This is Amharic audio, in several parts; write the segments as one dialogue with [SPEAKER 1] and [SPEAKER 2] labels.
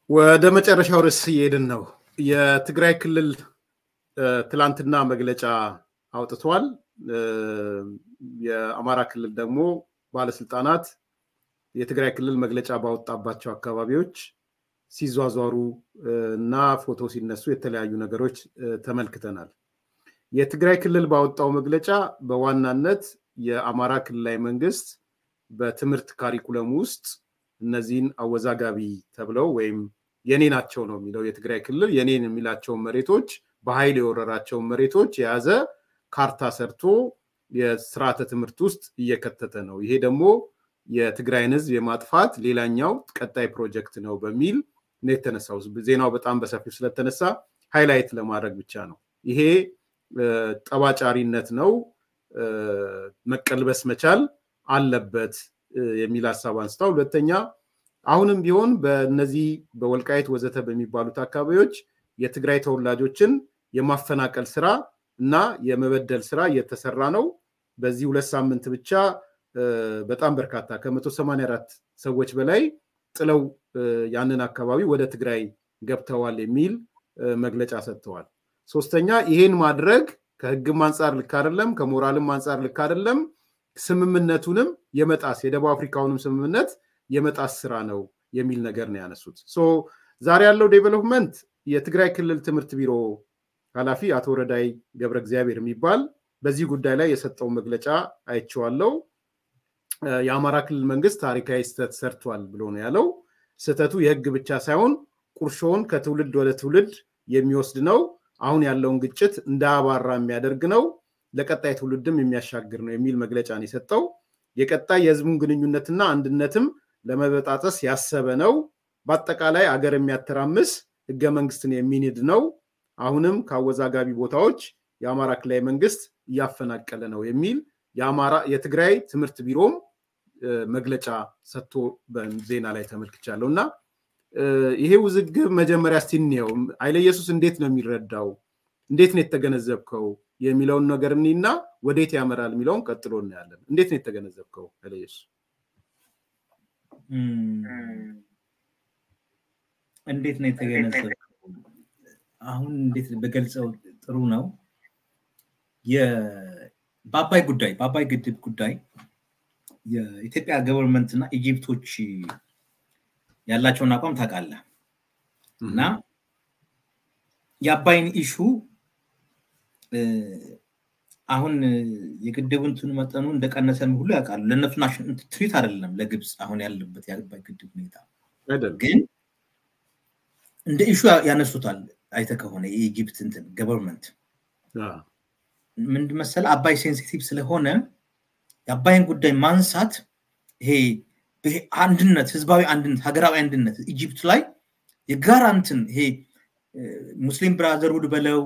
[SPEAKER 1] ወደ መጨረሻው ርዕስ እየሄድን ነው። የትግራይ ክልል ትላንትና መግለጫ አውጥቷል። የአማራ ክልል ደግሞ ባለስልጣናት የትግራይ ክልል መግለጫ ባወጣባቸው አካባቢዎች ሲዟዟሩ እና ፎቶ ሲነሱ የተለያዩ ነገሮች ተመልክተናል። የትግራይ ክልል ባወጣው መግለጫ በዋናነት የአማራ ክልላዊ መንግስት በትምህርት ካሪኩለም ውስጥ እነዚህን አወዛጋቢ ተብለው ወይም የኔ ናቸው ነው የሚለው የትግራይ ክልል የኔን የሚላቸውን መሬቶች በኃይል የወረራቸውን መሬቶች የያዘ ካርታ ሰርቶ የስርዓተ ትምህርት ውስጥ እየከተተ ነው። ይሄ ደግሞ የትግራይን ህዝብ የማጥፋት ሌላኛው ቀጣይ ፕሮጀክት ነው በሚል ነው የተነሳው። ዜናው በጣም በሰፊው ስለተነሳ ሃይላይት ለማድረግ ብቻ ነው። ይሄ ጠባጫሪነት ነው፣ መቀልበስ መቻል አለበት የሚል ሀሳብ አንስታው፣ ሁለተኛ አሁንም ቢሆን በእነዚህ በወልቃይት ወዘተ በሚባሉት አካባቢዎች የትግራይ ተወላጆችን የማፈናቀል ስራ እና የመበደል ስራ እየተሰራ ነው። በዚህ ሁለት ሳምንት ብቻ በጣም በርካታ ከመቶ ሰማንያ አራት ሰዎች በላይ ጥለው ያንን አካባቢ ወደ ትግራይ ገብተዋል የሚል መግለጫ ሰጥተዋል። ሶስተኛ ይሄን ማድረግ ከህግም አንጻር ልክ አይደለም፣ ከሞራልም አንጻር ልክ አይደለም፣ ስምምነቱንም የመጣስ የደቡብ አፍሪካውንም ስምምነት የመጣስ ስራ ነው የሚል ነገር ነው ያነሱት። ዛሬ ያለው ዴቨሎፕመንት የትግራይ ክልል ትምህርት ቢሮ ኃላፊ አቶ ረዳይ ገብረ እግዚአብሔር የሚባል በዚህ ጉዳይ ላይ የሰጠው መግለጫ አይቼዋለሁ። የአማራ ክልል መንግስት ታሪካዊ ስህተት ሰርቷል ብሎ ነው ያለው። ስህተቱ የህግ ብቻ ሳይሆን ቁርሾውን ከትውልድ ወደ ትውልድ የሚወስድ ነው። አሁን ያለውን ግጭት እንዳያባራ የሚያደርግ ነው። ለቀጣይ ትውልድም የሚያሻግር ነው የሚል መግለጫ ነው የሰጠው። የቀጣይ የህዝቡን ግንኙነትና አንድነትም ለመበጣጠስ ያሰበ ነው። በአጠቃላይ አገር የሚያተራምስ ህገ መንግስትን የሚንድ ነው። አሁንም ከአወዛጋቢ ቦታዎች የአማራ ክልላዊ መንግስት እያፈናቀለ ነው የሚል የአማራ የትግራይ ትምህርት ቢሮም መግለጫ ሰጥቶ በዜና ላይ ተመልክቻለሁ እና ይሄ ውዝግብ መጀመሪያ እስቲ እንየው። ኃይለ ኢየሱስ እንዴት ነው የሚረዳው? እንዴት ነው የተገነዘብከው የሚለውን ነገር እኒና ወዴት ያመራል የሚለውን ቀጥሎ እናያለን። እንዴት ነው የተገነዘብከው ኃይለ ኢየሱስ?
[SPEAKER 2] እንዴት ነው የተገነዘብከው? አሁን እንዴት በገልጸው ጥሩ ነው። በአባይ ጉዳይ በአባይ ግድብ ጉዳይ የኢትዮጵያ ገቨርንመንት እና ኢጂፕቶች ያላቸውን አቋም ታውቃለህ እና የአባይን ኢሹ አሁን የግድቡ እንትኑ መጠኑ እንደቀነሰ ሁሉ ያውቃሉ። ለእነሱ ትሪት አይደለም ለግብፅ አሁን ያለበት የአባይ ግድብ ሁኔታ ግን እንደ ኢሹ ያነሱታል። አይተ ከሆነ የኢጂፕት እንትን ገቨርንመንት ምንድን መሰለህ አባይ ሴንሲቲቭ ስለሆነ የአባይን ጉዳይ ማንሳት ይሄ አንድነት፣ ህዝባዊ አንድነት፣ ሀገራዊ አንድነት ኢጂፕት ላይ የጋራ እንትን ይሄ ሙስሊም ብራዘርሁድ በለው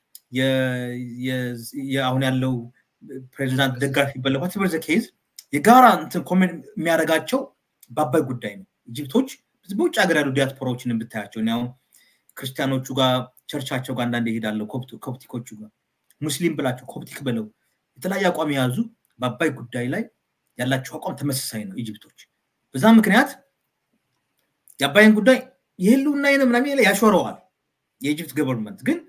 [SPEAKER 2] አሁን ያለው ፕሬዚዳንት ደጋፊ በለው ዋትቨር ዘ ኬዝ የጋራ እንትን ኮሜንት የሚያደርጋቸው በአባይ ጉዳይ ነው። ኢጂፕቶች በውጭ ሀገር ያሉ ዲያስፖራዎችን ብታያቸው አሁን ክርስቲያኖቹ ጋር ቸርቻቸው ጋር አንዳንድ ይሄዳለሁ ኮፕቲኮቹ ጋር ሙስሊም ብላቸው ኮፕቲክ ብለው የተለያየ አቋም የያዙ በአባይ ጉዳይ ላይ ያላቸው አቋም ተመሳሳይ ነው ኢጅፕቶች። በዛ ምክንያት የአባይን ጉዳይ የህልውና ይነ ምናምን ያሾረዋል የኢጅፕት ገቨርንመንት ግን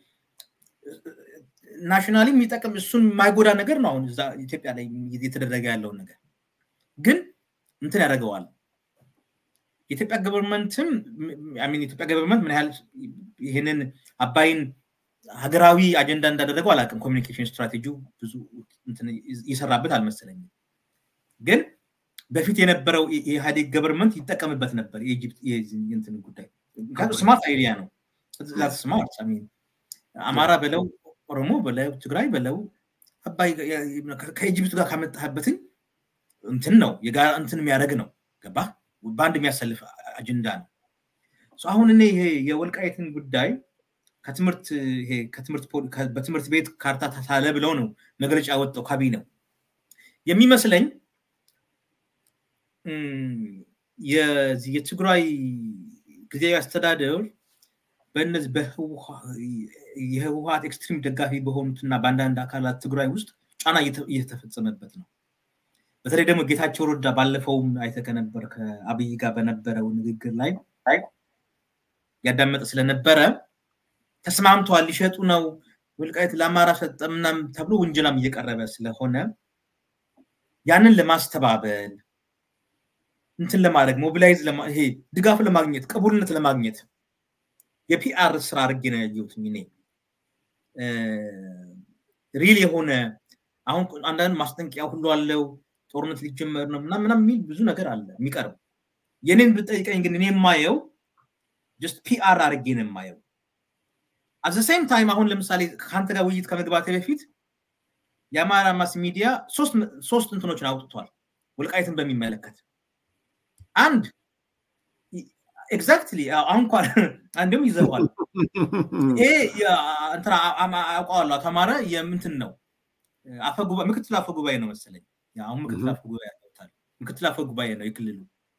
[SPEAKER 2] ናሽናሊ የሚጠቅም እሱን የማይጎዳ ነገር ነው። አሁን እዛ ኢትዮጵያ ላይ እየተደረገ ያለውን ነገር ግን እንትን ያደርገዋል። የኢትዮጵያ ገቨርንመንትም ሚን የኢትዮጵያ ገቨርንመንት ምን ያህል ይህንን አባይን ሀገራዊ አጀንዳ እንዳደረገው አላውቅም። ኮሚኒኬሽን ስትራቴጂው ብዙ ይሰራበት አልመሰለኝም። ግን በፊት የነበረው የኢህአዴግ ገቨርንመንት ይጠቀምበት ነበር የኢጅፕት እንትን ጉዳይ። ምክንያቱም ስማርት አይዲያ ነው። ስማርት አማራ በለው ኦሮሞ በለው ትግራይ በለው አባይ ከኢጅፕት ጋር ካመጣህበትኝ እንትን ነው የጋራ እንትን የሚያደርግ ነው። ገባ በአንድ የሚያሰልፍ አጀንዳ ነው። አሁን እኔ ይሄ የወልቃይትን ጉዳይ ከትምህርት ከትምህርት በትምህርት ቤት ካርታ ታሳለ ብለው ነው መግለጫ ያወጣው ካቢኔው የሚመስለኝ የትግራይ ጊዜያዊ አስተዳደር በእነዚህ የህወሀት ኤክስትሪም ደጋፊ በሆኑትና በአንዳንድ አካላት ትግራይ ውስጥ ጫና እየተፈጸመበት ነው። በተለይ ደግሞ ጌታቸው ረዳ ባለፈውም አይተህ ከነበር ከአብይ ጋር በነበረው ንግግር ላይ ያዳመጠ ስለነበረ ተስማምተዋል፣ ሊሸጡ ነው፣ ወልቃይት ለአማራ ሰጠ ምናምን ተብሎ ውንጀላም እየቀረበ ስለሆነ ያንን ለማስተባበል እንትን ለማድረግ ሞቢላይዝ ይሄ ድጋፍ ለማግኘት ቅቡልነት ለማግኘት የፒአር ስራ አድርጌ ነው ያየሁት እኔ ሪል የሆነ አሁን አንዳንድ ማስጠንቀቂያ ሁሉ አለው ጦርነት ሊጀመር ነው ምናምን የሚል ብዙ ነገር አለ የሚቀርብ የኔን ብጠይቀኝ ግን እኔ የማየው ጀስት ፒአር አድርጌ ነው የማየው አዘ ሴም ታይም አሁን ለምሳሌ ከአንተ ጋር ውይይት ከመግባቴ በፊት የአማራ ማስ ሚዲያ ሶስት እንትኖችን አውጥቷል ወልቃይትን በሚመለከት አንድ ኤግዛክትሊ አሁን እንኳን አንድም ይዘዋል ይሄ አውቀዋለሁ ተማረ የምንትን ነው ምክትል አፈ ጉባኤ ነው መሰለኝ አሁን ምክትል አፈ ጉባኤ ያውታል ምክትል አፈ ጉባኤ ነው የክልሉ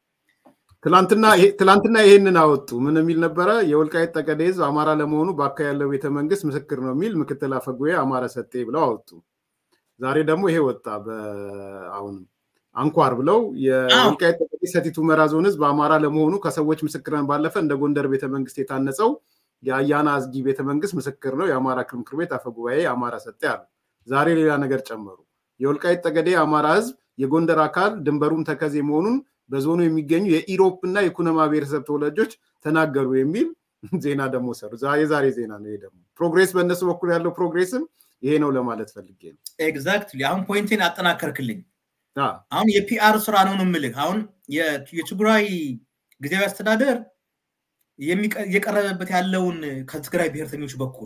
[SPEAKER 1] ትላንትና ይሄንን አወጡ ምን የሚል ነበረ የወልቃይት ጠገዴ ህዝብ አማራ ለመሆኑ በአካባቢ ያለው ቤተመንግስት ምስክር ነው የሚል ምክትል አፈ ጉባኤ አማራ ሰጤ ብለው አወጡ ዛሬ ደግሞ ይሄ ወጣ አሁንም አንኳር ብለው የወልቃይት ጠገዴ ሰቲት ሁመራ ዞን ህዝብ አማራ ለመሆኑ ከሰዎች ምስክርን ባለፈ እንደ ጎንደር ቤተመንግስት የታነጸው የአያና አዝጊ ቤተመንግስት ምስክር ነው የአማራ ክልል ምክር ቤት አፈ ጉባኤ አማራ ሰጤ አሉ ዛሬ ሌላ ነገር ጨመሩ የወልቃይት ጠገዴ አማራ ህዝብ የጎንደር አካል ድንበሩም ተከዜ መሆኑን በዞኑ የሚገኙ የኢሮፕ እና የኩነማ ብሔረሰብ ተወላጆች ተናገሩ የሚል ዜና ደግሞ ሰሩ የዛሬ ዜና ነው ይሄ ደግሞ ፕሮግሬስ በእነሱ በኩል ያለው ፕሮግሬስም ይሄ ነው ለማለት ፈልጌ ነው
[SPEAKER 2] ኤግዛክትሊ አሁን ፖይንቴን አጠናከርክልኝ አሁን የፒአር ስራ ነው የምልህ አሁን የትግራይ ጊዜያዊ አስተዳደር እየቀረበበት ያለውን ከትግራይ ብሔርተኞች በኩል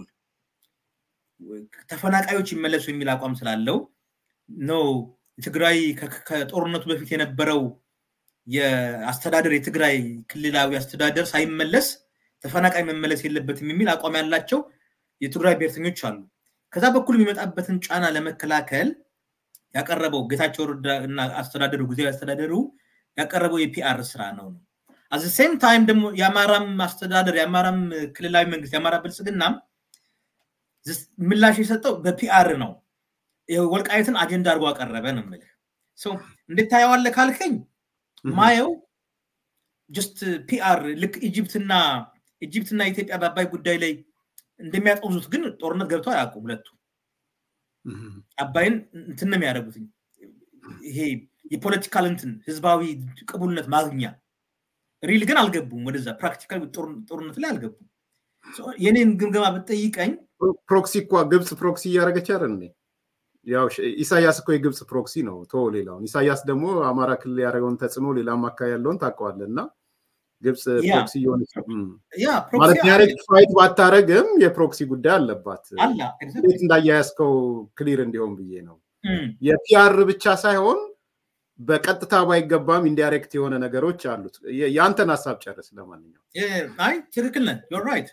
[SPEAKER 2] ተፈናቃዮች ይመለሱ የሚል አቋም ስላለው ነው ትግራይ ከጦርነቱ በፊት የነበረው የአስተዳደር የትግራይ ክልላዊ አስተዳደር ሳይመለስ ተፈናቃይ መመለስ የለበትም የሚል አቋም ያላቸው የትግራይ ብሔርተኞች አሉ ከዛ በኩል የሚመጣበትን ጫና ለመከላከል ያቀረበው ጌታቸው ረዳ እና አስተዳደሩ ጊዜያዊ አስተዳደሩ ያቀረበው የፒአር ስራ ነው ነው አዘ ሴም ታይም ደግሞ የአማራም አስተዳደር የአማራም ክልላዊ መንግስት የአማራ ብልጽግናም ምላሽ የሰጠው በፒአር ነው ወልቃየትን አጀንዳ አድርጎ አቀረበ ነው ምልህ እንዴት ታየዋለ ካልከኝ ማየው ጀስት ፒአር ልክ ኢጅፕትና ኢጅፕትና ኢትዮጵያ በአባይ ጉዳይ ላይ እንደሚያጠውዙት ግን ጦርነት ገብተው አያውቁም ሁለቱ አባይን እንትን ነው የሚያደርጉት ይሄ የፖለቲካል እንትን ህዝባዊ ቅቡልነት ማግኛ ሪል ግን አልገቡም ወደዛ ፕራክቲካል ጦርነት ላይ አልገቡም የኔን ግምገማ ብጠይቀኝ
[SPEAKER 1] ፕሮክሲ እኳ ግብፅ ፕሮክሲ እያደረገች አይደል ያው ኢሳያስ እኮ የግብፅ ፕሮክሲ ነው ቶ ሌላውን ኢሳያስ ደግሞ አማራ ክልል ያደረገውን ተጽዕኖ ሌላም አካባቢ ያለውን ታውቀዋለ እና ግብፅ ፕሮክሲ የሆነች ማለት ዳይሬክት ፋይት ባታረግም የፕሮክሲ ጉዳይ አለባት እንዴት እንዳያያዝከው ክሊር እንዲሆን ብዬ ነው የፒአር ብቻ ሳይሆን በቀጥታ ባይገባም ኢንዳይሬክት የሆነ ነገሮች አሉት የአንተን ሀሳብ ጨርስ ለማንኛው
[SPEAKER 2] አይ ትክክል ነህ ዮር ራይት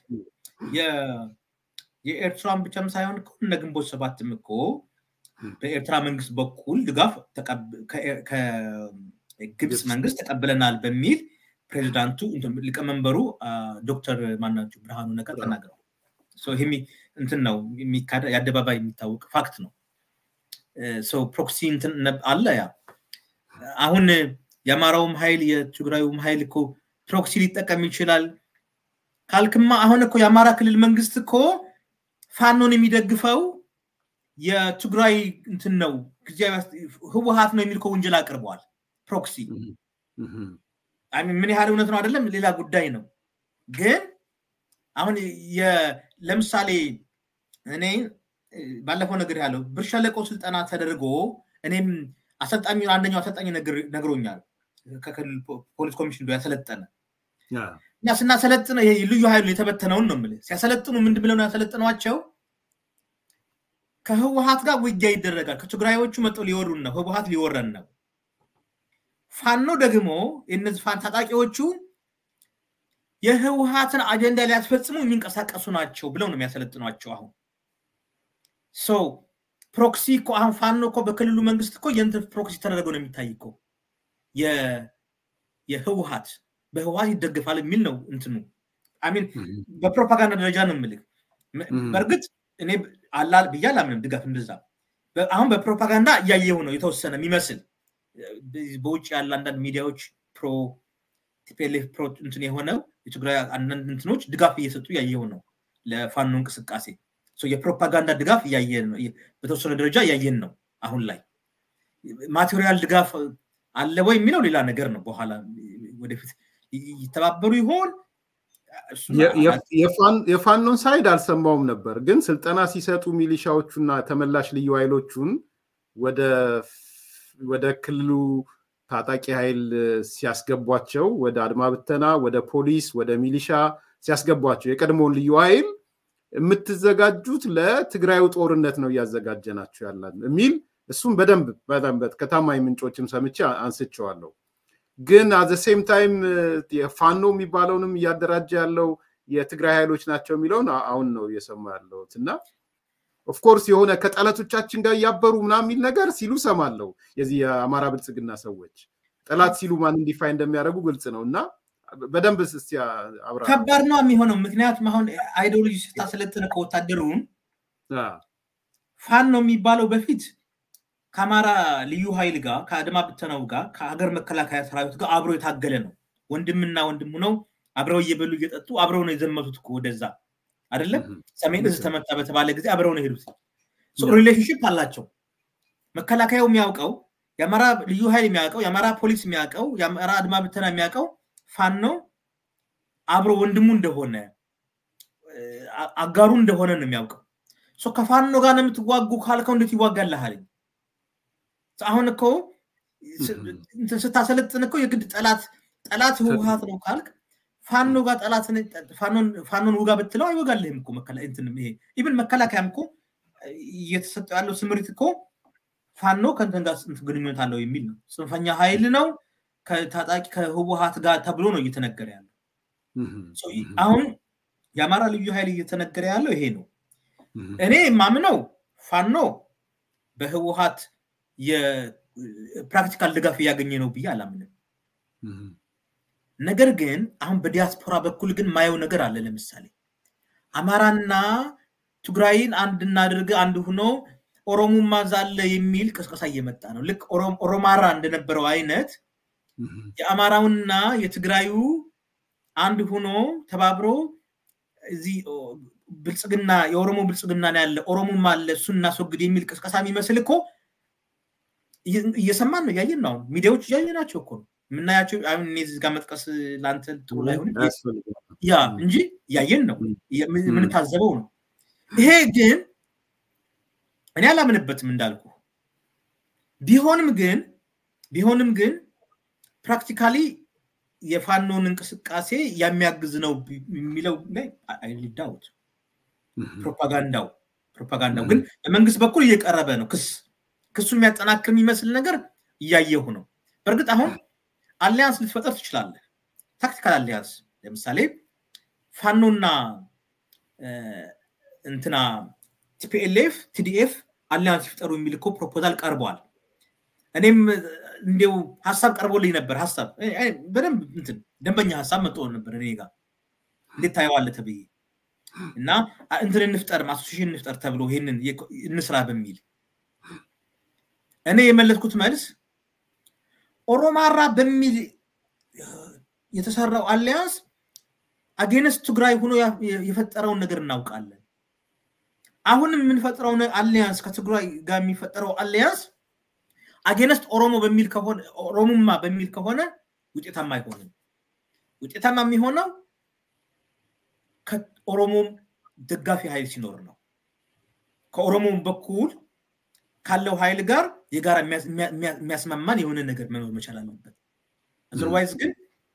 [SPEAKER 2] የኤርትራን ብቻም ሳይሆን እነ ግንቦት ሰባትም እኮ በኤርትራ መንግስት በኩል ድጋፍ ከግብፅ መንግስት ተቀብለናል በሚል ፕሬዚዳንቱ ሊቀመንበሩ ዶክተር ማናቸው ብርሃኑ ነገር ተናግረው ይሄ እንትን ነው የአደባባይ የሚታወቅ ፋክት ነው ሰው ፕሮክሲ እንትን አለ ያ አሁን የአማራውም ኃይል የትግራዩም ኃይል እኮ ፕሮክሲ ሊጠቀም ይችላል ካልክማ አሁን እኮ የአማራ ክልል መንግስት እኮ ፋኖን የሚደግፈው የትግራይ እንትን ነው ህወሀት ነው የሚል ወንጀል አቅርበዋል ፕሮክሲ ምን ያህል እውነት ነው አይደለም ሌላ ጉዳይ ነው ግን አሁን ለምሳሌ እኔ ባለፈው ነገር ያለው ብር ሸለቆ ስልጠና ተደርጎ እኔም አሰልጣኙ አንደኛው አሰልጣኝ ነግሮኛል ከክልል ፖሊስ ኮሚሽን ያሰለጠነ እኛ ስናሰለጥነ ልዩ ኃይሉ የተበተነውን ነው የምልህ ሲያሰለጥኑ ምንድ ብለው ነው ያሰለጥኗቸው ከህወሀት ጋር ውጊያ ይደረጋል ከትግራዮቹ መጠው ሊወሩን ነው ህወሀት ሊወረን ነው ፋኖ ደግሞ የነዚህ ፋን ታጣቂዎቹ የህወሀትን አጀንዳ ሊያስፈጽሙ የሚንቀሳቀሱ ናቸው ብለው ነው የሚያሰለጥኗቸው አሁን ሰው ፕሮክሲ እኮ አሁን ፋኖ እኮ በክልሉ መንግስት እኮ የእንትን ፕሮክሲ ተደረገው ነው የሚታይ እኮ የህወሀት በህወሀት ይደግፋል የሚል ነው እንትኑ አሚን በፕሮፓጋንዳ ደረጃ ነው የምልህ በእርግጥ እኔ አላል ብዬ አላምንም ድጋፍ እንደዛ አሁን በፕሮፓጋንዳ እያየው ነው የተወሰነ የሚመስል በውጭ ያለ አንዳንድ ሚዲያዎች ፕሮ ቲፒኤልኤፍ ፕሮ እንትን የሆነው የትግራይ አንዳንድ እንትኖች ድጋፍ እየሰጡ እያየው ነው ለፋኖ እንቅስቃሴ የፕሮፓጋንዳ ድጋፍ እያየን ነው በተወሰነ ደረጃ እያየን ነው አሁን ላይ ማቴሪያል ድጋፍ አለ ወይ የሚለው ሌላ ነገር ነው በኋላ ወደፊት ይተባበሩ ይሆን
[SPEAKER 1] የፋኖን ሳይድ አልሰማውም ነበር ግን ስልጠና ሲሰጡ ሚሊሻዎቹና ተመላሽ ልዩ ኃይሎቹን ወደ ክልሉ ታጣቂ ኃይል ሲያስገቧቸው ወደ አድማ ብተና ወደ ፖሊስ ወደ ሚሊሻ ሲያስገቧቸው የቀድሞውን ልዩ ኃይል የምትዘጋጁት ለትግራዩ ጦርነት ነው እያዘጋጀናቸው ያለን የሚል እሱም በደንብ በደንብ ከታማኝ ምንጮችም ሰምቼ አንስቸዋለሁ ግን አዘ ሴም ታይም ፋኖ የሚባለውንም እያደራጀ ያለው የትግራይ ኃይሎች ናቸው የሚለውን አሁን ነው እየሰማ ያለሁት እና ኦፍኮርስ የሆነ ከጠላቶቻችን ጋር እያበሩ ምናምን የሚል ነገር ሲሉ ሰማለው የዚህ የአማራ ብልጽግና ሰዎች ጠላት ሲሉ ማን እንዲፋይ እንደሚያደርጉ ግልጽ ነው እና በደንብ ስ አብራ
[SPEAKER 2] ከባድ ነው የሚሆነው ምክንያቱም አሁን አይዲዮሎጂ ስታሰለጥነ ከወታደሩን ፋኖ የሚባለው በፊት ከአማራ ልዩ ኃይል ጋር ከአድማ ብተናው ጋር ከሀገር መከላከያ ሰራዊት ጋር አብሮ የታገለ ነው ወንድምና ወንድሙ ነው አብረው እየበሉ እየጠጡ አብረው ነው የዘመቱት ወደዛ አይደለም ሰሜን እዝ ተመታ በተባለ ጊዜ አብረው ነው የሄዱት ሪሌሽንሽፕ አላቸው መከላከያው የሚያውቀው የአማራ ልዩ ኃይል የሚያውቀው የአማራ ፖሊስ የሚያውቀው የአማራ አድማ ብተና የሚያውቀው ፋኖ አብሮ ወንድሙ እንደሆነ አጋሩ እንደሆነ ነው የሚያውቀው ከፋኖ ጋር ነው የምትዋጉ ካልከው እንዴት ይዋጋልሃል አሁን እኮ ስታሰለጥን እኮ የግድ ጠላት ጠላት ህወሀት ነው ካልክ ፋኖ ጋር ጠላት ፋኖን ውጋ ብትለው አይወጋልህም እኮ ይሄ ኢብን መከላከያም እኮ እየተሰጠው ያለው ስምሪት እኮ ፋኖ ከንትን ጋር ግንኙነት አለው የሚል ነው ጽንፈኛ ኃይል ነው ከታጣቂ ከህወሀት ጋር ተብሎ ነው እየተነገረ ያለው አሁን የአማራ ልዩ ኃይል እየተነገረ ያለው ይሄ ነው እኔ የማምነው ፋኖ በህወሀት የፕራክቲካል ድጋፍ እያገኘ ነው ብዬ አላምንም ነገር ግን አሁን በዲያስፖራ በኩል ግን ማየው ነገር አለ ለምሳሌ አማራና ትግራይን አንድ እናድርግ አንድ ሁኖ ኦሮሙማ ዛለ የሚል ቅስቀሳ እየመጣ ነው ልክ ኦሮማራ እንደነበረው አይነት የአማራውና የትግራዩ አንድ ሁኖ ተባብሮ እዚህ ብልጽግና የኦሮሞ ብልጽግና ያለ ኦሮሞማ አለ እሱን እናስወግድ የሚል ቅስቀሳ የሚመስል እኮ እየሰማን ነው እያየን ነው አሁን ሚዲያዎች እያየናቸው እኮ ነው የምናያቸው አሁን እኔ እዚህ ጋር መጥቀስ ለአንተ ጥሩ ላይሆን ያ እንጂ እያየን ነው የምንታዘበው ነው ይሄ ግን እኔ አላምንበትም እንዳልኩ ቢሆንም ግን ቢሆንም ግን ፕራክቲካሊ የፋኖን እንቅስቃሴ የሚያግዝ ነው የሚለው ላይ አይሊዳውት ፕሮፓጋንዳው ፕሮፓጋንዳው ግን በመንግስት በኩል እየቀረበ ነው ክስ ክሱ የሚያጠናክር የሚመስል ነገር እያየሁ ነው በእርግጥ አሁን አሊያንስ ልትፈጠር ትችላለህ ታክቲካል አሊያንስ ለምሳሌ ፋኖና እንትና ቲፒኤልኤፍ ቲዲኤፍ አሊያንስ ይፍጠሩ የሚል እኮ ፕሮፖዛል ቀርቧል እኔም እንዲው ሀሳብ ቀርቦልኝ ነበር ሀሳብ በደንብ እንትን ደንበኛ ሀሳብ መጥቶ ነበር እኔ ጋር እንዴት ታየዋለ ተብዬ እና እንትን እንፍጠር አሶሲሽን እንፍጠር ተብሎ ይህንን እንስራ በሚል እኔ የመለስኩት መልስ ኦሮማራ በሚል የተሰራው አሊያንስ አጌነስ ትግራይ ሆኖ የፈጠረውን ነገር እናውቃለን አሁንም የምንፈጥረው አሊያንስ ከትግራይ ጋር የሚፈጠረው አሊያንስ አጌነስት ኦሮሞ በሚል ከሆነ ኦሮሙማ በሚል ከሆነ ውጤታማ አይሆንም ውጤታማ የሚሆነው ከኦሮሞም ደጋፊ ኃይል ሲኖር ነው ከኦሮሞም በኩል ካለው ኃይል ጋር የጋራ የሚያስማማን የሆነ ነገር መኖር መቻል አለበት አዘርዋይዝ ግን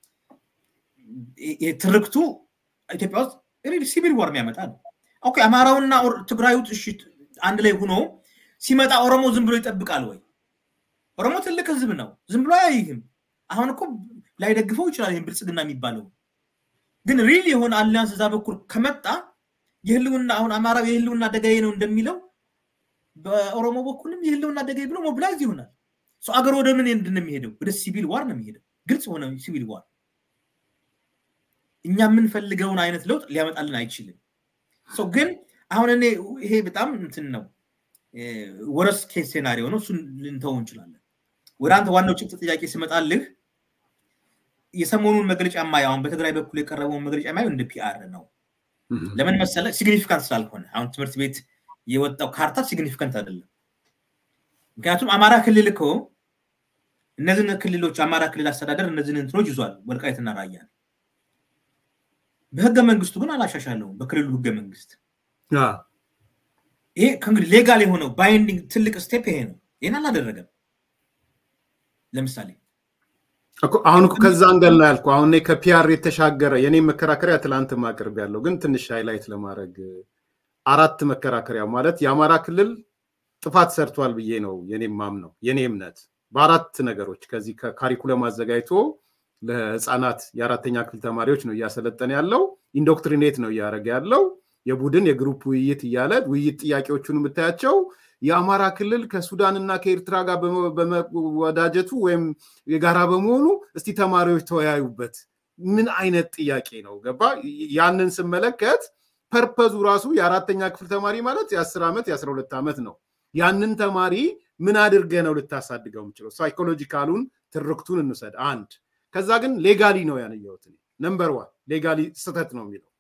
[SPEAKER 2] ትርክቱ ኢትዮጵያ ውስጥ ሲቪል ዋር የሚያመጣ ነው ኦኬ አማራውና ትግራዩ አንድ ላይ ሆኖ ሲመጣ ኦሮሞ ዝም ብሎ ይጠብቃል ወይ ኦሮሞ ትልቅ ህዝብ ነው ዝም ብሎ አያይህም አሁን እኮ ላይደግፈው ይችላል ይህን ብልጽግና የሚባለው ግን ሪል የሆነ አሊያንስ እዛ በኩል ከመጣ የህልውና አሁን አማራው የህልውና አደጋዬ ነው እንደሚለው በኦሮሞ በኩልም የህልውና አደጋዬ ብሎ ሞቢላይዝ ይሆናል አገር ወደ ምን እንደሚሄደው ወደ ሲቪል ዋር ነው የሚሄደው ግልጽ ሆነ ሲቪል ዋር እኛ የምንፈልገውን አይነት ለውጥ ሊያመጣልን አይችልም ግን አሁን እኔ ይሄ በጣም እንትን ነው ወረስ ኬስ ሴናሪዮ ነው እሱን ልንተው እንችላለን ወደ አንተ ዋናው ጭብጥ ጥያቄ ሲመጣልህ የሰሞኑን መግለጫ ማየው አሁን በትግራይ በኩል የቀረበውን መግለጫ ማየው እንደ ፒአር ነው። ለምን መሰለ? ሲግኒፊካንት ስላልሆነ አሁን ትምህርት ቤት የወጣው ካርታ ሲግኒፊካንት አይደለም። ምክንያቱም አማራ ክልል እኮ እነዚህን ክልሎች አማራ ክልል አስተዳደር እነዚህን እንትኖች ይዟል፣ ወልቃይትና ራያን። በህገ መንግስቱ ግን አላሻሻለውም። በክልሉ ህገ መንግስት ይሄ ከእንግዲህ ሌጋል የሆነው ባይንዲንግ ትልቅ ስቴፕ ይሄ ነው። ይህን አላደረገም። ለምሳሌ
[SPEAKER 1] አሁን ከዛ አንገል ነው ያልኩ። አሁን ከፒአር የተሻገረ የኔ መከራከሪያ ትላንት ማቅርብ ያለው ግን ትንሽ ሃይላይት ለማድረግ አራት መከራከሪያ ማለት የአማራ ክልል ጥፋት ሰርቷል ብዬ ነው የኔ ማምነው የኔ እምነት በአራት ነገሮች ከዚህ ከካሪኩለም አዘጋጅቶ ለህፃናት የአራተኛ ክፍል ተማሪዎች ነው እያሰለጠነ ያለው ኢንዶክትሪኔት ነው እያደረገ ያለው የቡድን የግሩፕ ውይይት እያለ ውይይት ጥያቄዎቹን የምታያቸው የአማራ ክልል ከሱዳንና ከኤርትራ ጋር በመወዳጀቱ ወይም የጋራ በመሆኑ እስቲ ተማሪዎች ተወያዩበት። ምን አይነት ጥያቄ ነው? ገባ? ያንን ስመለከት ፐርፐዙ ራሱ የአራተኛ ክፍል ተማሪ ማለት የአስር ዓመት የአስራ ሁለት ዓመት ነው። ያንን ተማሪ ምን አድርገ ነው ልታሳድገው የምችለው? ሳይኮሎጂካሉን ትርክቱን እንውሰድ አንድ። ከዛ ግን ሌጋሊ ነው ያንየውት ነምበር ዋን ሌጋሊ ስህተት ነው የሚለው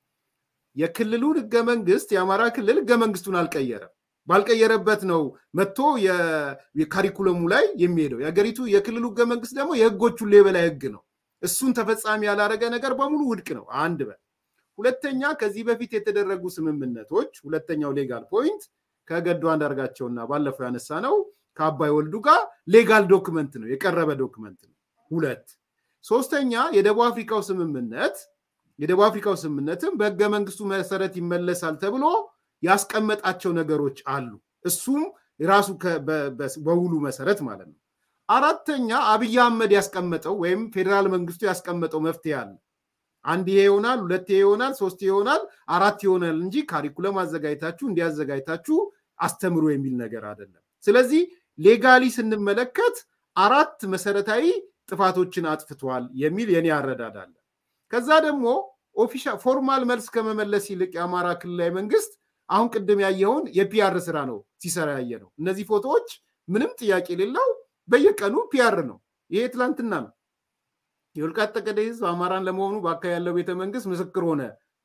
[SPEAKER 1] የክልሉን ህገ መንግስት የአማራ ክልል ህገ መንግስቱን አልቀየረም። ባልቀየረበት ነው መጥቶ የካሪኩለሙ ላይ የሚሄደው። የሀገሪቱ የክልሉ ህገ መንግስት ደግሞ የህጎች ሁሉ የበላይ ህግ ነው። እሱን ተፈጻሚ ያላረገ ነገር በሙሉ ውድቅ ነው። አንድ በል ሁለተኛ፣ ከዚህ በፊት የተደረጉ ስምምነቶች ሁለተኛው ሌጋል ፖይንት ከገዱ አንዳርጋቸውና ባለፈው ያነሳ ነው ከአባይ ወልዱ ጋር ሌጋል ዶክመንት ነው የቀረበ ዶክመንት ነው። ሁለት ሶስተኛ፣ የደቡብ አፍሪካው ስምምነት የደቡብ አፍሪካው ስምምነትም በህገ መንግስቱ መሰረት ይመለሳል ተብሎ ያስቀመጣቸው ነገሮች አሉ። እሱም ራሱ በውሉ መሰረት ማለት ነው። አራተኛ አብይ አህመድ ያስቀመጠው ወይም ፌዴራል መንግስቱ ያስቀመጠው መፍትሄ አለ። አንድ ይሄ ይሆናል፣ ሁለት ይሄ ይሆናል፣ ሶስት ይሆናል፣ አራት ይሆናል እንጂ ካሪኩለም አዘጋጅታችሁ እንዲያዘጋጅታችሁ አስተምሮ የሚል ነገር አይደለም። ስለዚህ ሌጋሊ ስንመለከት አራት መሰረታዊ ጥፋቶችን አጥፍቷል የሚል የኔ አረዳድ አለ። ከዛ ደግሞ ኦፊሻል ፎርማል መልስ ከመመለስ ይልቅ የአማራ ክልላዊ መንግስት አሁን ቅድም ያየውን የፒአር ስራ ነው ሲሰራ ያየ ነው። እነዚህ ፎቶዎች ምንም ጥያቄ የሌለው በየቀኑ ፒአር ነው። ይሄ ትላንትና ነው። የወልቃይት ጠገዴ ህዝብ አማራን ለመሆኑ በአካባቢ ያለው ቤተ መንግስት ምስክር ሆነ።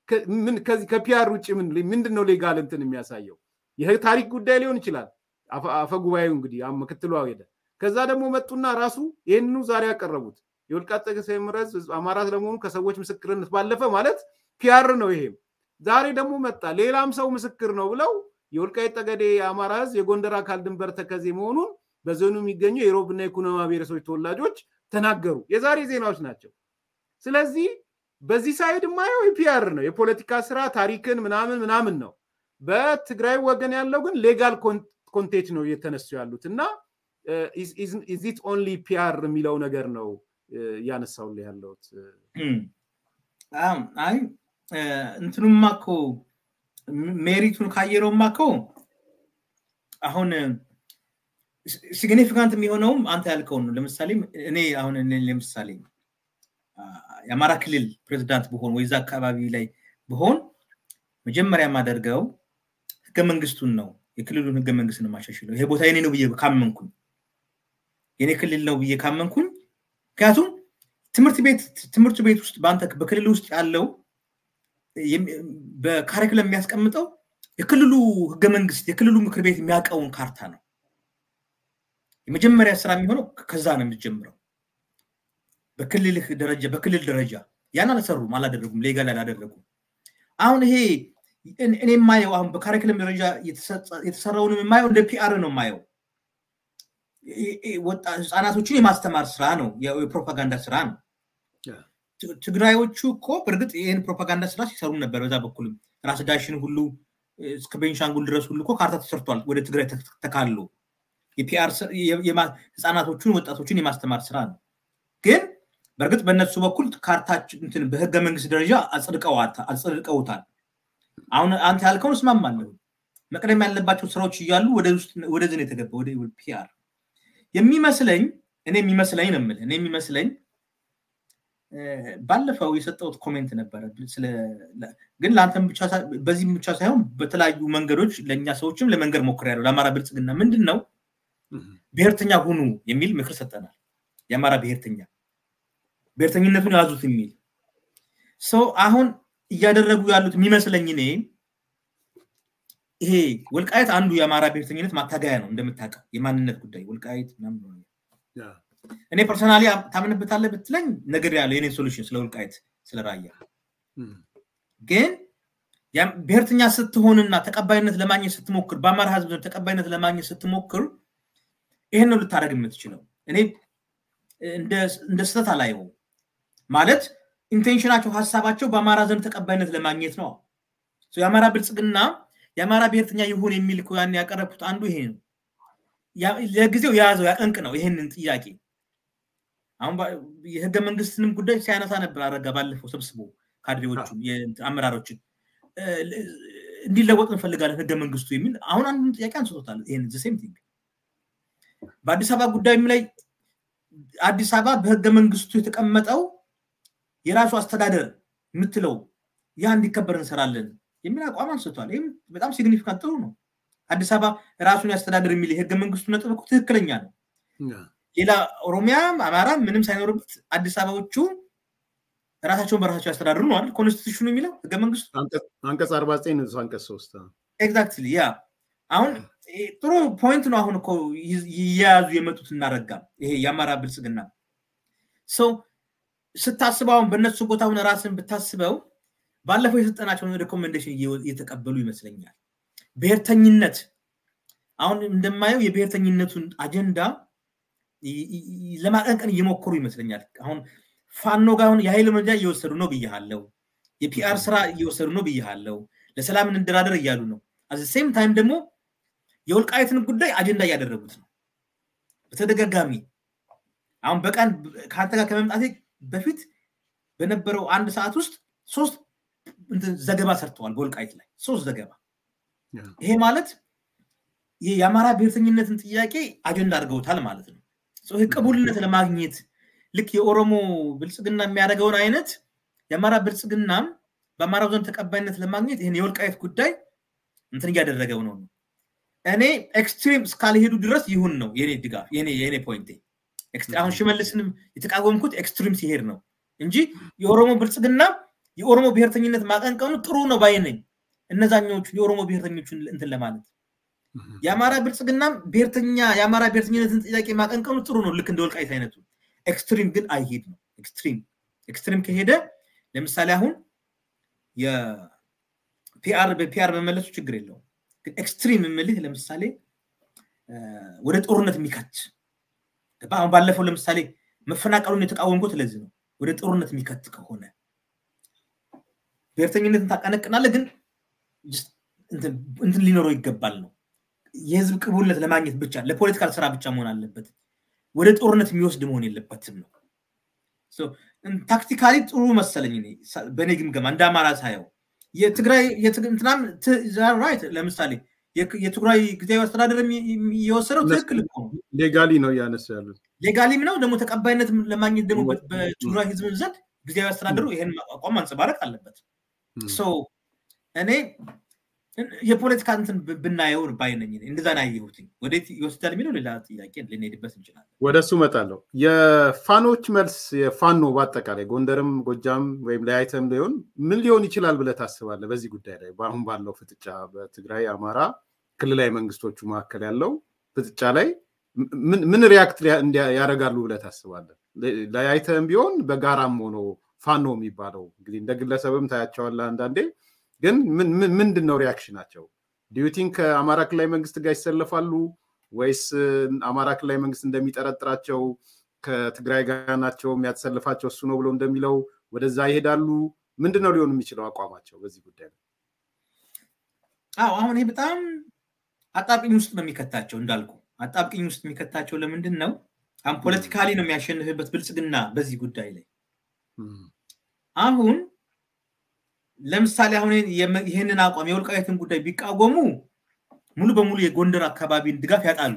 [SPEAKER 1] ከፒአር ውጭ ምንድን ነው ሌጋል እንትን የሚያሳየው? ይህ ታሪክ ጉዳይ ሊሆን ይችላል። አፈ ጉባኤው እንግዲህ ምክትሉ ሄደ። ከዛ ደግሞ መጡና ራሱ ይህንኑ ዛሬ ያቀረቡት የወልቃይት ጠገዴ ህዝብ አማራ ለመሆኑ ከሰዎች ምስክርነት ባለፈ ማለት ፒአር ነው ይሄም ዛሬ ደግሞ መጣ ሌላም ሰው ምስክር ነው ብለው የወልቃይት ጠገዴ የአማራ ህዝብ የጎንደር አካል ድንበር ተከዜ መሆኑን በዞኑ የሚገኙ የሮብና የኩናማ ብሔረሰቦች ተወላጆች ተናገሩ። የዛሬ ዜናዎች ናቸው። ስለዚህ በዚህ ሳይድ የማየው የፒአር ነው፣ የፖለቲካ ስራ ታሪክን ምናምን ምናምን ነው። በትግራይ ወገን ያለው ግን ሌጋል ኮንቴንት ነው እየተነሱ ያሉት እና ኢዚት ኦንሊ ፒአር የሚለው ነገር ነው እያነሳውልህ ያለሁት።
[SPEAKER 2] አይ እንትኑማ እኮ ሜሪቱን ካየነውማ እኮ አሁን ሲግኒፊካንት የሚሆነውም አንተ ያልከውን ነው። ለምሳሌ እኔ አሁን ለምሳሌ የአማራ ክልል ፕሬዚዳንት ብሆን ወይዛ አካባቢ ላይ ብሆን መጀመሪያ የማደርገው ህገ መንግስቱን ነው የክልሉን ህገ መንግስት ነው የማሻሽለው። ይሄ ቦታ የኔ ነው ብዬ ካመንኩኝ የኔ ክልል ነው ብዬ ካመንኩኝ ምክንያቱም ትምህርት ቤት ትምህርት ቤት ውስጥ በአንተ በክልል ውስጥ ያለው በካሪክለም የሚያስቀምጠው የክልሉ ህገ መንግስት የክልሉ ምክር ቤት የሚያውቀውን ካርታ ነው። የመጀመሪያ ስራ የሚሆነው ከዛ ነው የምትጀምረው። በክልልህ ደረጃ በክልል ደረጃ ያን አልሰሩም፣ አላደረጉም፣ ሌጋል አላደረጉም። አሁን ይሄ እኔ የማየው አሁን በካሪክለም ደረጃ የተሰራውን የማየው እንደ ፒአር ነው የማየው። ህፃናቶችን የማስተማር ስራ ነው፣ የፕሮፓጋንዳ ስራ ነው። ትግራዮቹ እኮ በእርግጥ ይህን ፕሮፓጋንዳ ስራ ሲሰሩ ነበር። በዛ በኩልም ራስ ዳሽን ሁሉ እስከ ቤንሻንጉል ድረስ ሁሉ እኮ ካርታ ተሰርቷል። ወደ ትግራይ ተካሎ የፒአር ህፃናቶቹን ወጣቶችን የማስተማር ስራ ነው። ግን በእርግጥ በእነሱ በኩል ካርታችን በህገ መንግስት ደረጃ አጽድቀውታል። አሁን አንተ ያልከውን እስማማለሁ። መቅደም ያለባቸው ስራዎች እያሉ ወደዚህ ነው የተገባ ወደ ፒአር የሚመስለኝ እኔ የሚመስለኝ ነው የምልህ እኔ የሚመስለኝ ባለፈው የሰጠሁት ኮሜንት ነበረ። ግን ለአንተም ብቻ በዚህም ብቻ ሳይሆን በተለያዩ መንገዶች ለእኛ ሰዎችም ለመንገድ ሞክሬያለሁ። ለአማራ ብልጽግና ምንድን ነው ብሔርተኛ ሁኑ የሚል ምክር ሰጠናል። የአማራ ብሔርተኛ ብሔርተኝነቱን ያዙት የሚል ሰው አሁን እያደረጉ ያሉት የሚመስለኝ እኔ ይሄ ወልቃየት አንዱ የአማራ ብሔርተኝነት ማታገያ ነው እንደምታውቀው የማንነት ጉዳይ ወልቃየት እኔ ፐርሰናሊ ታምንበታለህ ብትለኝ ነገር ያለው የኔ ሶሉሽን ስለ ወልቃየት ስለ ራያ ግን ብሔርተኛ ስትሆንና ተቀባይነት ለማግኘት ስትሞክር በአማራ ህዝብ ተቀባይነት ለማግኘት ስትሞክር ይህን ነው ልታደረግ የምትችለው እኔ እንደ ስህተት አላየው ማለት ኢንቴንሽናቸው ሀሳባቸው በአማራ ዘንድ ተቀባይነት ለማግኘት ነው የአማራ ብልጽግና የአማራ ብሔርተኛ ይሁን የሚል ያን ያቀረብኩት አንዱ ይሄ ነው ለጊዜው የያዘው ያቀንቅ ነው ይሄንን ጥያቄ አሁን የህገ መንግስትንም ጉዳይ ሲያነሳ ነበር አረጋ ባለፈው ሰብስቦ ካድሬዎቹ አመራሮችን እንዲለወጥ እንፈልጋለን ህገ መንግስቱ የሚል አሁን አንዱን ጥያቄ አንስቶታል ይህን ሴም ቲንግ በአዲስ አበባ ጉዳይም ላይ አዲስ አበባ በህገ መንግስቱ የተቀመጠው የራሱ አስተዳደር የምትለው ያ እንዲከበር እንሰራለን የሚል አቋም አንስቷል ይህም በጣም ሲግኒፊካንት ጥሩ ነው አዲስ አበባ ራሱን ያስተዳደር የሚል የህገ መንግስቱ ነጥብ እኮ ትክክለኛ ነው ሌላ ኦሮሚያም አማራ ምንም ሳይኖርበት አዲስ አበባዎቹ ራሳቸውን በራሳቸው ያስተዳድሩ ነው አይደል ኮንስቲቱሽኑ የሚለው ህገ መንግስቱ
[SPEAKER 1] አንቀጽ አርባ ዘጠኝ ንዑስ አንቀጽ ሶስት
[SPEAKER 2] ኤግዛክትሊ ያ አሁን ጥሩ ፖይንት ነው አሁን እኮ እየያዙ የመጡት እናረጋ ይሄ የአማራ ብልጽግና ሰው ስታስበው አሁን በእነሱ ቦታ ሁን ራስን ብታስበው ባለፈው የሰጠናቸውን ሬኮሜንዴሽን እየተቀበሉ ይመስለኛል ብሔርተኝነት አሁን እንደማየው የብሔርተኝነቱን አጀንዳ ለማቀንቀን እየሞከሩ ይመስለኛል አሁን ፋኖ ጋር አሁን የኃይል እርምጃ እየወሰዱ ነው ብያለው የፒአር ስራ እየወሰዱ ነው ብያለው ለሰላም እንደራደር እያሉ ነው አዚ ሴም ታይም ደግሞ የወልቃየትን ጉዳይ አጀንዳ እያደረጉት ነው በተደጋጋሚ አሁን በቀን ከአንተ ጋር ከመምጣቴ በፊት በነበረው አንድ ሰዓት ውስጥ ሶስት ዘገባ ሰርተዋል በወልቃይት ላይ ሶስት ዘገባ ይሄ ማለት የአማራ ብሔርተኝነትን ጥያቄ አጀንዳ አድርገውታል ማለት ነው ይህ ቅቡልነት ለማግኘት ልክ የኦሮሞ ብልጽግና የሚያደርገውን አይነት የአማራ ብልጽግናም በአማራው ዘንድ ተቀባይነት ለማግኘት ይህን የወልቃየት ጉዳይ እንትን እያደረገው ነው እኔ ኤክስትሪም እስካልሄዱ ድረስ ይሁን ነው የኔ ድጋፍ የኔ ፖይንቴ አሁን ሽመልስንም የተቃወምኩት ኤክስትሪም ሲሄድ ነው እንጂ የኦሮሞ ብልጽግና የኦሮሞ ብሔርተኝነት ማቀንቀኑ ጥሩ ነው ባይ ነኝ እነዛኛዎቹ የኦሮሞ ብሔርተኞቹን እንትን ለማለት የአማራ ብልጽግናም ብሔርተኛ የአማራ ብሔርተኝነትን ጥያቄ ማቀንቀኑ ጥሩ ነው ልክ እንደ ወልቃይት አይነቱ ኤክስትሪም ግን አይሄድ ነው ኤክስትሪም ኤክስትሪም ከሄደ ለምሳሌ አሁን የፒአር በፒአር መመለሱ ችግር የለውም ግን ኤክስትሪም የምልህ ለምሳሌ ወደ ጦርነት የሚከት አሁን ባለፈው ለምሳሌ መፈናቀሉን የተቃወምኩት ለዚህ ነው ወደ ጦርነት የሚከት ከሆነ ብሔርተኝነትን ታቀነቅናለ ግን እንትን ሊኖረው ይገባል ነው የህዝብ ቅቡልነት ለማግኘት ብቻ ለፖለቲካል ስራ ብቻ መሆን አለበት ወደ ጦርነት የሚወስድ መሆን የለበትም ነው ታክቲካሊ ጥሩ መሰለኝ በእኔ ግምገማ እንደ አማራ ሳየው የትግራይ እንትናም ራይት ለምሳሌ የትግራይ ጊዜያዊ አስተዳደር የወሰደው ትክክል
[SPEAKER 1] ሌጋሊ ነው እያነሱ ያሉት
[SPEAKER 2] ሌጋሊም ነው ደግሞ ተቀባይነት ለማግኘት ደግሞ በትግራይ ህዝብ ዘንድ ጊዜያዊ አስተዳደሩ ይህን አቋም ማንጸባረቅ አለበት እኔ የፖለቲካ እንትን ብናየው ባይነኝ እንደዛ ና ያየሁት ወዴት ይወስዳል የሚለው ሌላ ጥያቄ ልንሄድበት እንችላለን
[SPEAKER 1] ወደ እሱ መጣለሁ የፋኖች መልስ የፋኖ በአጠቃላይ ጎንደርም ጎጃም ወይም ለያይተም ሊሆን ምን ሊሆን ይችላል ብለ ታስባለ በዚህ ጉዳይ ላይ በአሁን ባለው ፍጥጫ በትግራይ አማራ ክልላዊ መንግስቶቹ መካከል ያለው ፍጥጫ ላይ ምን ሪያክት ያደርጋሉ ብለ ታስባለ ለያይተም ቢሆን በጋራም ሆኖ ፋኖ የሚባለው እንግዲህ እንደ ግለሰብም ታያቸዋለ አንዳንዴ ግን ምንድን ነው ሪያክሽናቸው ዲዩቲንግ ከአማራ ክልላዊ መንግስት ጋር ይሰለፋሉ ወይስ አማራ ክልላዊ መንግስት እንደሚጠረጥራቸው ከትግራይ ጋር ናቸው የሚያተሰልፋቸው እሱ ነው ብሎ እንደሚለው ወደዛ ይሄዳሉ ምንድን ነው ሊሆን የሚችለው አቋማቸው በዚህ ጉዳይ ነው
[SPEAKER 2] አዎ አሁን ይህ በጣም አጣብቅኝ ውስጥ ነው የሚከታቸው እንዳልኩ አጣብቅኝ ውስጥ የሚከታቸው ለምንድን ነው አሁን ፖለቲካሊ ነው የሚያሸንፍበት ብልጽግና በዚህ ጉዳይ ላይ አሁን ለምሳሌ አሁን ይህንን አቋም የወልቃየትን ጉዳይ ቢቃወሙ ሙሉ በሙሉ የጎንደር አካባቢን ድጋፍ ያጣሉ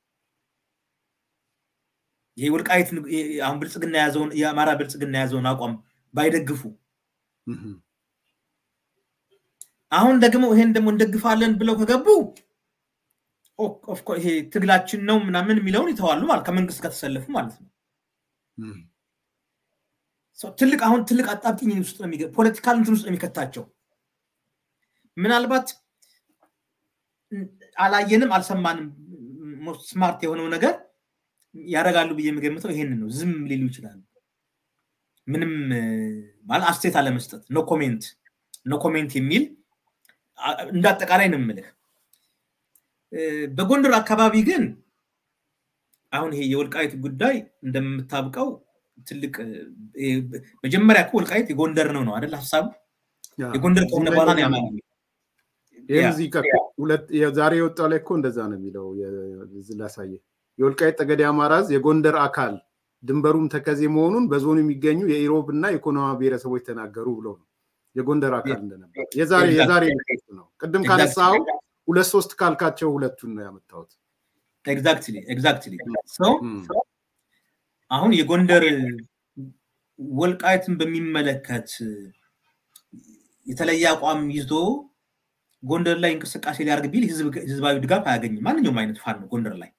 [SPEAKER 2] ይሄ ወልቃየት አሁን ብልጽግና ያዘውን የአማራ ብልጽግና ያዘውን አቋም ባይደግፉ አሁን ደግሞ ይሄን ደግሞ እንደግፋለን ብለው ከገቡ ይሄ ትግላችን ነው ምናምን የሚለውን ይተዋሉ ማለት ከመንግስት ከተሰለፉ ማለት ነው ትልቅ አሁን ትልቅ አጣብቂኝ ውስጥ ነው ፖለቲካል እንትን ውስጥ ነው የሚከታቸው። ምናልባት አላየንም አልሰማንም ስማርት የሆነው ነገር ያደርጋሉ ብዬ የምገምተው ይሄንን ነው። ዝም ሊሉ ይችላሉ። ምንም ማለት አስቴት አለመስጠት ኖ ኮሜንት ኖ ኮሜንት የሚል እንደ አጠቃላይ ነው የምልህ። በጎንደር አካባቢ ግን አሁን ይሄ የወልቃይት ጉዳይ እንደምታብቀው ትልቅ መጀመሪያ እኮ ወልቃይት የጎንደር ነው ነው አይደል ሀሳቡ የጎንደር ከሆነ በኋላ ነው ያማ
[SPEAKER 1] ዛሬ የወጣው ላይ እኮ እንደዛ ነው የሚለው ላሳየ የወልቃይት ጠገዴ አማራዝ የጎንደር አካል ድንበሩም ተከዜ መሆኑን በዞኑ የሚገኙ የኢሮብ እና የኮኖማ ብሔረሰቦች ተናገሩ ብለው ነው የጎንደር አካል እንደነበር የዛሬ የዛሬ ነው። ቅድም ካነሳው ሁለት ሶስት ካልካቸው ሁለቱን ነው ያመጣሁት።
[SPEAKER 2] ኤግዛክትሊ ኤግዛክትሊ አሁን የጎንደር ወልቃይትን በሚመለከት የተለየ አቋም ይዞ ጎንደር ላይ እንቅስቃሴ ሊያደርግ ቢል ህዝባዊ ድጋፍ አያገኝም። ማንኛውም አይነት ፋኖ ጎንደር ላይ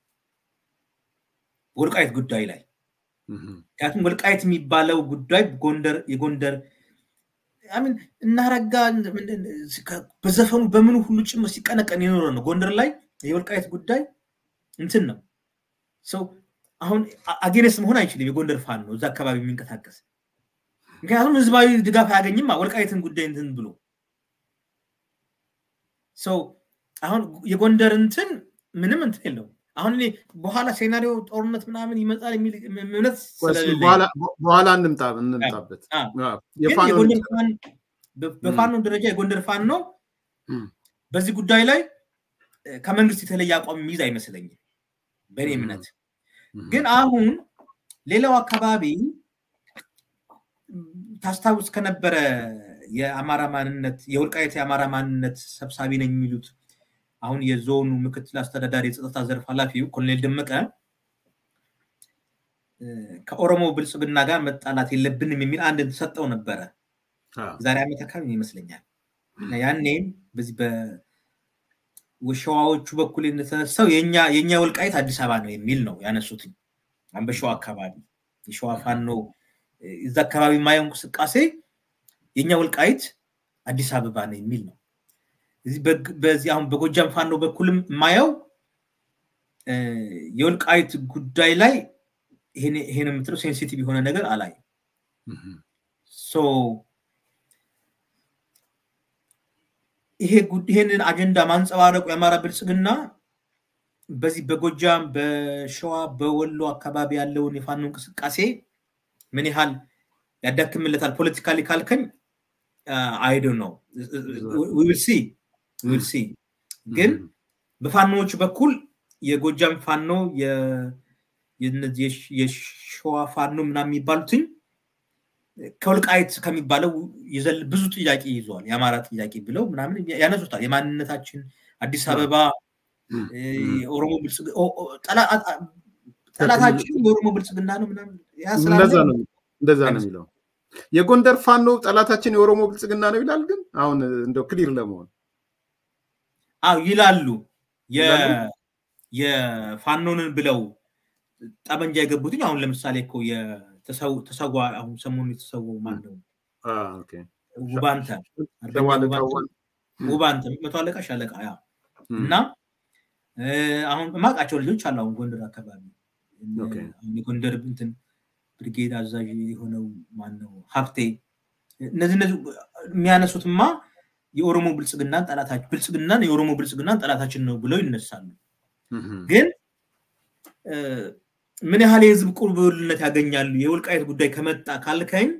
[SPEAKER 2] ወልቃይት ጉዳይ ላይ ምክንያቱም ወልቃይት የሚባለው ጉዳይ ጎንደር የጎንደር ሚን እናረጋ በዘፈኑ በምኑ ሁሉ ጭምር ሲቀነቀን የኖረ ነው። ጎንደር ላይ የወልቃይት ጉዳይ እንትን ነው ሰው አሁን አጌነስ መሆን አይችልም። የጎንደር ፋን ነው እዛ አካባቢ የሚንቀሳቀስ ምክንያቱም ህዝባዊ ድጋፍ አያገኝም። ወልቃይትን ጉዳይ እንትን ብሎ ሰው አሁን የጎንደር እንትን ምንም እንትን የለውም። አሁን እኔ በኋላ ሴናሪዮ ጦርነት ምናምን ይመጣል የሚል እምነት
[SPEAKER 1] በኋላ እንምጣ እንምጣበት።
[SPEAKER 2] በፋኖ ደረጃ የጎንደር ፋኖ በዚህ ጉዳይ ላይ ከመንግስት የተለየ አቋም የሚይዝ አይመስለኝም በእኔ እምነት። ግን አሁን ሌላው አካባቢ ታስታውስ ከነበረ የአማራ ማንነት የወልቃየት የአማራ ማንነት ሰብሳቢ ነኝ የሚሉት አሁን የዞኑ ምክትል አስተዳዳሪ የጸጥታ ዘርፍ ኃላፊው ኮሎኔል ደመቀ ከኦሮሞ ብልጽግና ጋር መጣላት የለብንም የሚል አንድ ሰጠው ነበረ። ዛሬ ዓመት አካባቢ ይመስለኛል። ያኔም በዚህ በሸዋዎቹ በኩል የተነሳው የእኛ ወልቃይት አዲስ አበባ ነው የሚል ነው ያነሱትኝ። በሸዋ አካባቢ የሸዋ ፋኖ እዛ አካባቢ የማየው እንቅስቃሴ የእኛ ወልቃይት አዲስ አበባ ነው የሚል ነው። በዚህ አሁን በጎጃም ፋኖ በኩልም የማየው የወልቃይት ጉዳይ ላይ ይሄን የምትለው ሴንሲቲቭ የሆነ ነገር አላይ ይሄንን አጀንዳ ማንጸባረቁ የአማራ ብልጽግና በዚህ በጎጃም በሸዋ በወሎ አካባቢ ያለውን የፋኖ እንቅስቃሴ ምን ያህል ያዳክምለታል ፖለቲካሊ ካልከኝ አይዶ ነው ዊል ሲ ዊል ሲ ግን በፋኖዎች በኩል የጎጃም ፋኖ የሸዋ ፋኖ ምናምን የሚባሉትኝ ከወልቃይት ከሚባለው ብዙ ጥያቄ ይዘዋል። የአማራ ጥያቄ ብለው ምናምን ያነሱታል። የማንነታችን አዲስ አበባ ኦሮሞ ጠላታችን የኦሮሞ ብልጽግና ነው ምናምን
[SPEAKER 1] እንደዛ ነው የሚለው። የጎንደር ፋኖ ጠላታችን የኦሮሞ ብልጽግና ነው ይላል። ግን አሁን እንደው ክሊር ለመሆን
[SPEAKER 2] አዎ ይላሉ። የፋኖንን ብለው ጠመንጃ የገቡትኝ አሁን ለምሳሌ እኮ ተሰዋ አሁን ሰሞኑ የተሰዋው ማን ነው? ውባንተ ውባንተ መቶ አለቃ ሻለቃ ያ እና አሁን ማቃቸው ልጆች አሉ። አሁን ጎንደር አካባቢ የጎንደር እንትን ብርጌድ አዛዥ የሆነው ማነው ሀብቴ እነዚህ እነዚህ የሚያነሱትማ የኦሮሞ ብልጽግናን ጠላታችን ብልጽግናን የኦሮሞ ብልጽግናን ጠላታችን ነው ብለው ይነሳሉ። ግን ምን ያህል የህዝብ ቁርብልነት ያገኛሉ? የወልቃየት ጉዳይ ከመጣ ካልከኝ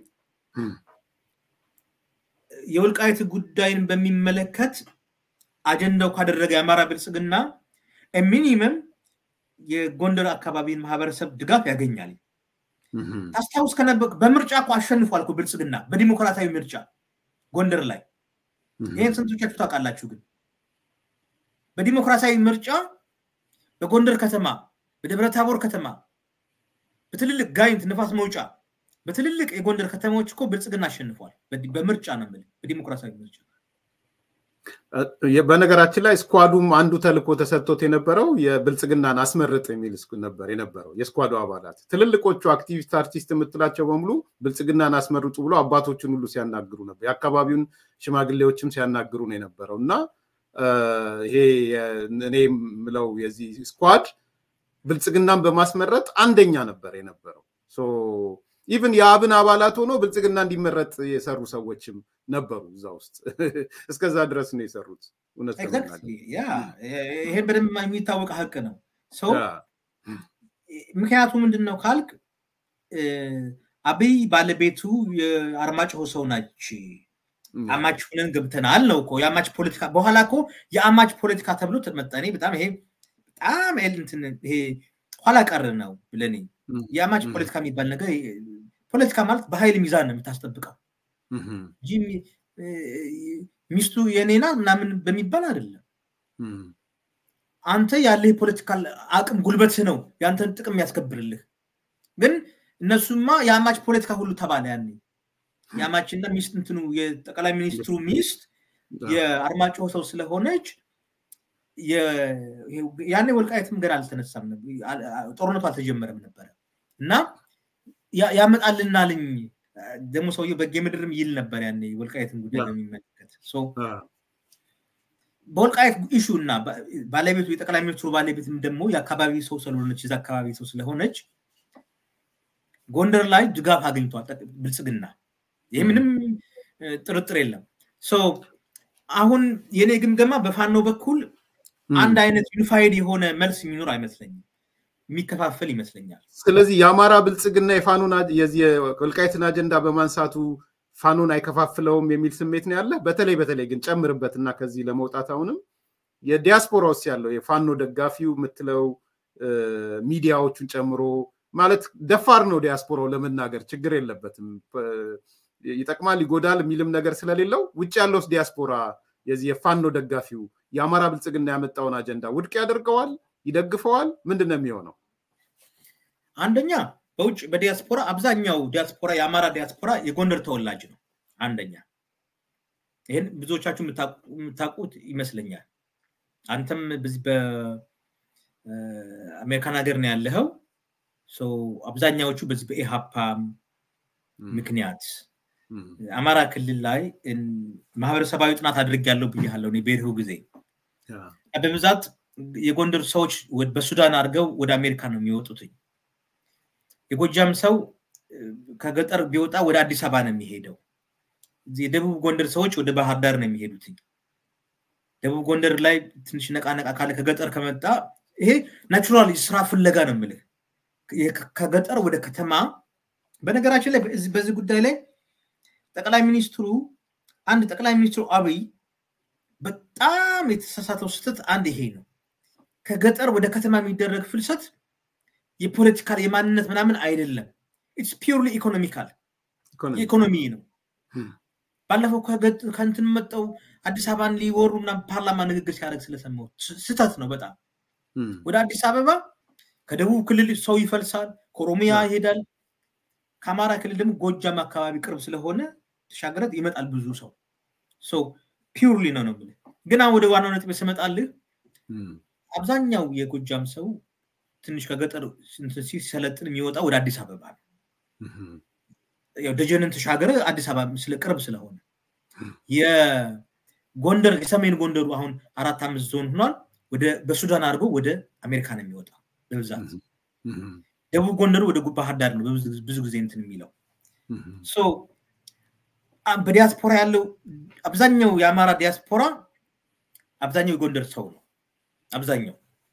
[SPEAKER 2] የወልቃየት ጉዳይን በሚመለከት አጀንዳው ካደረገ የአማራ ብልጽግና ሚኒመም የጎንደር አካባቢን ማህበረሰብ ድጋፍ ያገኛል። ታስታውስ ከነበ በምርጫ እኮ አሸንፏል እኮ ብልጽግና በዲሞክራሲያዊ ምርጫ ጎንደር ላይ ይህን ስንቶቻችሁ ታውቃላችሁ? ግን በዲሞክራሲያዊ ምርጫ በጎንደር ከተማ፣ በደብረ ታቦር ከተማ፣ በትልልቅ ጋይንት፣ ንፋስ መውጫ፣ በትልልቅ የጎንደር ከተማዎች እኮ ብልጽግና አሸንፏል። በምርጫ ነው የምልህ፣ በዲሞክራሲያዊ ምርጫ።
[SPEAKER 1] በነገራችን ላይ ስኳዱም አንዱ ተልእኮ ተሰጥቶት የነበረው የብልጽግናን አስመርጥ የሚል ነበር የነበረው የስኳዱ አባላት ትልልቆቹ አክቲቪስት አርቲስት የምትላቸው በሙሉ ብልጽግናን አስመርጡ ብሎ አባቶችን ሁሉ ሲያናግሩ ነበር የአካባቢውን ሽማግሌዎችም ሲያናግሩ ነው የነበረው እና ይሄ እኔ የምለው የዚህ ስኳድ ብልጽግናን በማስመረጥ አንደኛ ነበር የነበረው ኢቭን የአብን አባላት ሆኖ ብልጽግና እንዲመረጥ የሰሩ ሰዎችም ነበሩ እዛ ውስጥ እስከዛ ድረስ ነው የሰሩት
[SPEAKER 2] ይሄን በደንብ የሚታወቅ ሀቅ ነው ሰው ምክንያቱ ምንድን ነው ካልክ አብይ ባለቤቱ የአርማጭሆ ሰው ናች አማች ሁነን ገብተናል ነው እኮ የአማች ፖለቲካ በኋላ እኮ የአማች ፖለቲካ ተብሎ ተመጠኔ በጣም ይሄ በጣም ይሄ ኋላ ቀር ነው ብለን የአማች ፖለቲካ የሚባል ነገር ፖለቲካ ማለት በኃይል ሚዛን ነው የምታስጠብቀው እንጂ ሚስቱ የኔና ምናምን በሚባል አይደለም አንተ ያለ የፖለቲካል አቅም ጉልበትህ ነው የአንተን ጥቅም የሚያስከብርልህ ግን እነሱማ የአማች ፖለቲካ ሁሉ ተባለ ያኔ የአማችና ሚስት እንትኑ የጠቅላይ ሚኒስትሩ ሚስት የአርማጭሆ ሰው ስለሆነች ያኔ ወልቃየትም ገና አልተነሳም ጦርነቱ አልተጀመረም ነበረ እና ያመጣልናልኝ ደግሞ ሰውየ በጌ ምድርም ይል ነበር ያኔ ወልቃየትን ጉዳይ በሚመለከት በወልቃየት ኢሹ እና ባለቤቱ የጠቅላይ ሚኒስትሩ ባለቤትም ደግሞ የአካባቢ ሰው ስለሆነች የዛ አካባቢ ሰው ስለሆነች ጎንደር ላይ ድጋፍ አግኝቷል ብልጽግና ይህ ምንም ጥርጥር የለም አሁን የኔ ግምገማ በፋኖ በኩል አንድ አይነት ዩኒፋይድ የሆነ መልስ የሚኖር አይመስለኝም የሚከፋፈል ይመስለኛል
[SPEAKER 1] ስለዚህ የአማራ ብልጽግና የፋኖን የዚህ ወልቃይትን አጀንዳ በማንሳቱ ፋኖን አይከፋፍለውም የሚል ስሜት ነው ያለ በተለይ በተለይ ግን ጨምርበትና ከዚህ ለመውጣት አሁንም የዲያስፖራ ውስጥ ያለው የፋኖ ደጋፊው የምትለው ሚዲያዎቹን ጨምሮ ማለት ደፋር ነው ዲያስፖራው ለመናገር ችግር የለበትም ይጠቅማል ይጎዳል የሚልም ነገር ስለሌለው ውጭ ያለውስ ዲያስፖራ የዚህ የፋኖ ደጋፊው የአማራ ብልጽግና ያመጣውን አጀንዳ ውድቅ ያደርገዋል ይደግፈዋል ምንድን ነው የሚሆነው
[SPEAKER 2] አንደኛ በውጭ በዲያስፖራ አብዛኛው ዲያስፖራ የአማራ ዲያስፖራ የጎንደር ተወላጅ ነው አንደኛ ይህን ብዙዎቻችሁ የምታውቁት ይመስለኛል አንተም በዚህ በአሜሪካን ሀገር ነው ያለኸው አብዛኛዎቹ በዚህ በኢሃፓ ምክንያት አማራ ክልል ላይ ማህበረሰባዊ ጥናት አድርግ ያለው ብያለው በሄድሁ ጊዜ በብዛት የጎንደር ሰዎች በሱዳን አድርገው ወደ አሜሪካ ነው የሚወጡትኝ የጎጃም ሰው ከገጠር ቢወጣ ወደ አዲስ አበባ ነው የሚሄደው የደቡብ ጎንደር ሰዎች ወደ ባህር ዳር ነው የሚሄዱትኝ ደቡብ ጎንደር ላይ ትንሽ ነቃ ነቃ ካለ ከገጠር ከመጣ ይሄ ናቹራል ስራ ፍለጋ ነው የምልህ ከገጠር ወደ ከተማ በነገራችን ላይ በዚህ ጉዳይ ላይ ጠቅላይ ሚኒስትሩ አንድ ጠቅላይ ሚኒስትሩ አብይ በጣም የተሳሳተው ስህተት አንድ ይሄ ነው ከገጠር ወደ ከተማ የሚደረግ ፍልሰት የፖለቲካል የማንነት ምናምን አይደለም ኢትስ ፒውርሊ ኢኮኖሚካል ኢኮኖሚ ነው ባለፈው ከንትን መጠው አዲስ አበባን ሊወሩ ምናምን ፓርላማ ንግግር ሲያደርግ ስለሰማው ስህተት ነው በጣም ወደ አዲስ አበባ ከደቡብ ክልል ሰው ይፈልሳል ከኦሮሚያ ይሄዳል ከአማራ ክልል ደግሞ ጎጃም አካባቢ ቅርብ ስለሆነ ተሻገረት ይመጣል ብዙ ሰው ሰው ፒውርሊ ነው ነው ግን ወደ ዋናው ነጥብ ስመጣልህ አብዛኛው የጎጃም ሰው ትንሽ ከገጠር ሲሰለጥን የሚወጣ ወደ አዲስ አበባ ነው ደጀንን ተሻገረ አዲስ አበባ ስለ ቅርብ ስለሆነ የጎንደር የሰሜን ጎንደሩ አሁን አራት አምስት ዞን ሆኗል ወደ በሱዳን አድርጎ ወደ አሜሪካ ነው የሚወጣው በብዛት ደቡብ ጎንደሩ ወደ ባህር ዳር ነው ብዙ ጊዜ እንትን የሚለው በዲያስፖራ ያለው አብዛኛው የአማራ ዲያስፖራ አብዛኛው የጎንደር ሰው ነው አብዛኛው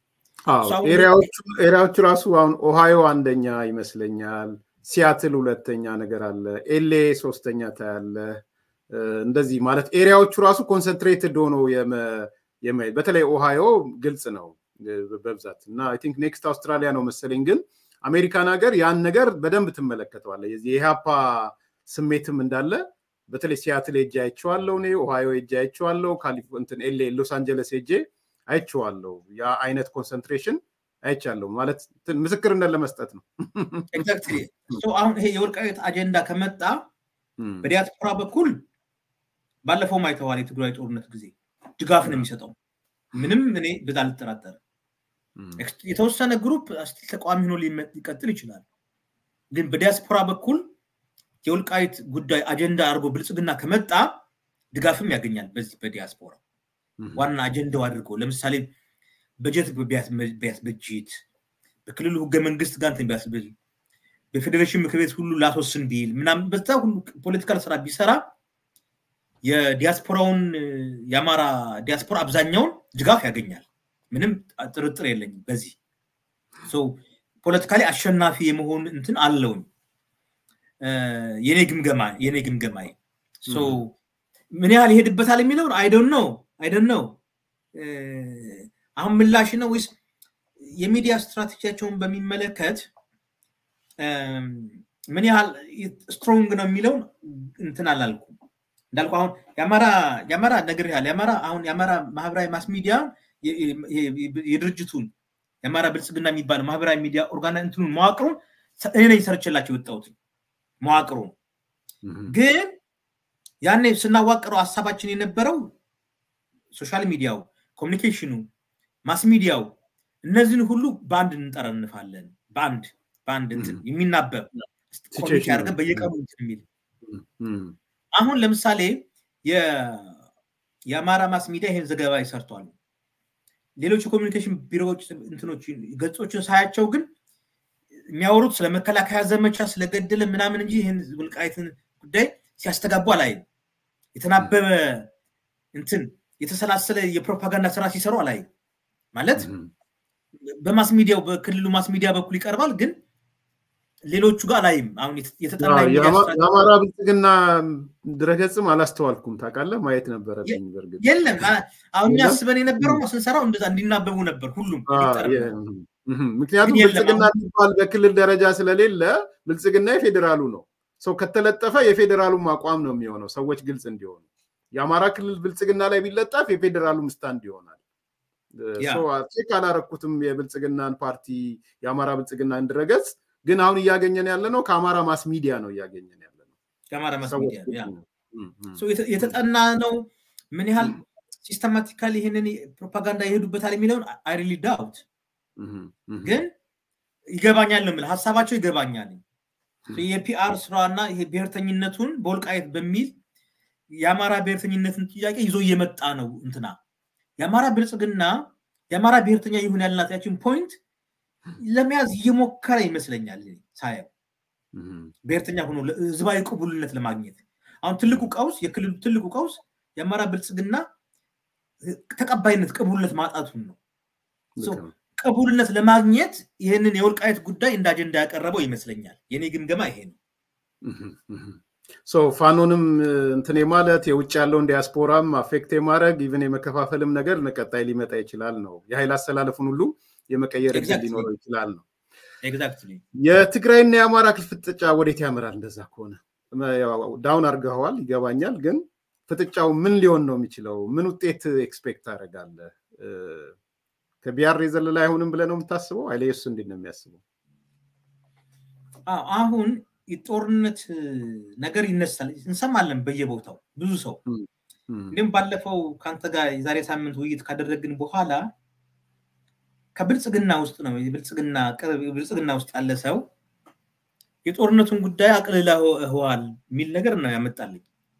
[SPEAKER 1] ኤሪያዎቹ ራሱ አሁን ኦሃዮ አንደኛ ይመስለኛል ሲያትል ሁለተኛ ነገር አለ ኤሌ ሶስተኛ ታያለ እንደዚህ ማለት ኤሪያዎቹ ራሱ ኮንሰንትሬትድ ሆኖ የማየት በተለይ ኦሃዮ ግልጽ ነው በብዛት እና አይ ቲንክ ኔክስት አውስትራሊያ ነው መሰለኝ ግን አሜሪካን ሀገር ያን ነገር በደንብ ትመለከተዋለ የዚህ የኢሃፓ ስሜትም እንዳለ በተለይ ሲያትል ሄጄ አይቼዋለሁ እኔ ኦሃዮ ሄጄ አይቼዋለሁ እንትን ኤሌ ሎስ አንጀለስ ሄጄ አይቼዋለሁ ያ አይነት ኮንሰንትሬሽን አይቻለሁ ማለት ምስክርነት ለመስጠት ነው
[SPEAKER 2] አሁን ይሄ የወልቃየት አጀንዳ ከመጣ በዲያስፖራ በኩል ባለፈው አይተዋል የትግራይ ጦርነት ጊዜ ድጋፍ ነው የሚሰጠው። ምንም እኔ በዛ አልጠራጠርም። የተወሰነ ግሩፕ ስቲል ተቃዋሚ ሆኖ ሊቀጥል ይችላል። ግን በዲያስፖራ በኩል የወልቃይት ጉዳይ አጀንዳ አድርጎ ብልጽግና ከመጣ ድጋፍም ያገኛል። በዚህ በዲያስፖራ ዋና አጀንዳው አድርጎ ለምሳሌ በጀት ቢያስበጅት በክልሉ ህገ መንግስት ጋር እንትን ቢያስብል በፌዴሬሽን ምክር ቤት ሁሉ ላስወስን ቢል ምናምን በዛ ሁሉ ፖለቲካል ስራ ቢሰራ የዲያስፖራውን የአማራ ዲያስፖራ አብዛኛውን ድጋፍ ያገኛል። ምንም ጥርጥር የለኝም በዚህ ፖለቲካሊ አሸናፊ የመሆን እንትን አለውኝ የኔ ግምገማ የኔ ግምገማዬ ምን ያህል ይሄድበታል የሚለውን አይደን ነው አይደን ነው አሁን ምላሽ ነው ወይስ የሚዲያ ስትራቴጂያቸውን በሚመለከት ምን ያህል ስትሮንግ ነው የሚለውን እንትን አላልኩም እንዳልኩ አሁን የአማራ የአማራ ነገር ያህል የአማራ አሁን የአማራ ማህበራዊ ማስ ሚዲያ የድርጅቱን የአማራ ብልጽግና የሚባለው ማህበራዊ ሚዲያ ኦርጋና እንትኑን መዋቅሩን እኔ ነኝ ሰርችላቸው የወጣሁት መዋቅሩ ግን ያኔ ስናዋቅረው ሀሳባችን የነበረው ሶሻል ሚዲያው ኮሚኒኬሽኑ ማስ ሚዲያው እነዚህን ሁሉ በአንድ እንጠረንፋለን በአንድ በአንድ እንትን የሚናበብ ኮሚኒኬ አድርገን በየቀኑ እንትን የሚል አሁን ለምሳሌ የአማራ ማስ ሚዲያ ይሄን ዘገባ ይሰርቷል ሌሎች የኮሚኒኬሽን ቢሮዎች እንትኖች ገጾችን ሳያቸው ግን የሚያወሩት ስለ መከላከያ ዘመቻ ስለገደለ ምናምን እንጂ ይህን ውልቃይትን ጉዳይ ሲያስተጋቡ አላይም የተናበበ እንትን የተሰላሰለ የፕሮፓጋንዳ ስራ ሲሰሩ አላይም ማለት በማስ ሚዲያው በክልሉ ማስ ሚዲያ በኩል ይቀርባል ግን ሌሎቹ ጋር ላይም አሁን የተጠና
[SPEAKER 1] የአማራ ብልጽግና ድረገጽም አላስተዋልኩም ታውቃለህ ማየት ነበረብኝ በእርግጥ
[SPEAKER 2] የለም አሁን እኛ አስበን የነበረው ስንሰራው እንደዛ እንዲናበቡ ነበር ሁሉም
[SPEAKER 1] ምክንያቱም ብልጽግና የሚባል በክልል ደረጃ ስለሌለ ብልጽግና የፌዴራሉ ነው ሰው ከተለጠፈ የፌዴራሉም አቋም ነው የሚሆነው ሰዎች ግልጽ እንዲሆኑ የአማራ ክልል ብልጽግና ላይ ቢለጠፍ የፌዴራሉም ስታንድ ይሆናል ቼክ አላረኩትም የብልጽግናን ፓርቲ የአማራ ብልጽግናን ድረገጽ ግን አሁን እያገኘን ያለ ነው ከአማራ ማስ ሚዲያ ነው እያገኘን ያለ ነው
[SPEAKER 2] ከአማራ ማስ ሚዲያ የተጠና ነው ምን ያህል ሲስተማቲካሊ ይህንን ፕሮፓጋንዳ ይሄዱበታል የሚለውን አይሪሊ ዳውት ግን ይገባኛል ነው የምልህ ሀሳባቸው ይገባኛል የፒአር ስራና ይሄ ብሔርተኝነቱን በወልቃየት በሚል የአማራ ብሔርተኝነትን ጥያቄ ይዞ እየመጣ ነው እንትና የአማራ ብልጽግና የአማራ ብሔርተኛ ይሁን ያልናት ያችን ፖይንት ለመያዝ እየሞከረ ይመስለኛል ሳየው ብሔርተኛ ሆኖ ህዝባዊ ቅቡልነት ለማግኘት አሁን ትልቁ ቀውስ የክልሉ ትልቁ ቀውስ የአማራ ብልጽግና ተቀባይነት ቅቡልነት ማጣቱን ነው ቅቡልነት ለማግኘት ይህንን የወልቃየት ጉዳይ እንደ አጀንዳ ያቀረበው ይመስለኛል የኔ ግምገማ ይሄ ነው
[SPEAKER 1] ፋኖንም እንትን ማለት የውጭ ያለውን ዲያስፖራም አፌክት የማድረግ ኢቨን የመከፋፈልም ነገር ቀጣይ ሊመጣ ይችላል ነው የኃይል አሰላለፉን ሁሉ የመቀየር እድል ሊኖረው ይችላል ነው የትግራይና የአማራ ክልል ፍጥጫ ወዴት ያምራል እንደዛ ከሆነ ዳውን አድርገዋል ይገባኛል ግን ፍጥጫው ምን ሊሆን ነው የሚችለው ምን ውጤት ኤክስፔክት ታደረጋለህ ከቢያር የዘለለ አይሆንም ብለ ነው የምታስበው አይለየሱ እንዴት ነው የሚያስበው
[SPEAKER 2] አሁን የጦርነት ነገር ይነሳል እንሰማለን በየቦታው ብዙ ሰው እንዲሁም ባለፈው ከአንተ ጋር የዛሬ ሳምንት ውይይት ካደረግን በኋላ ከብልጽግና ውስጥ ነው የብልጽግና ቅርብ ብልጽግና ውስጥ ያለ ሰው የጦርነቱን ጉዳይ አቅልለዋል የሚል ነገር ነው ያመጣልኝ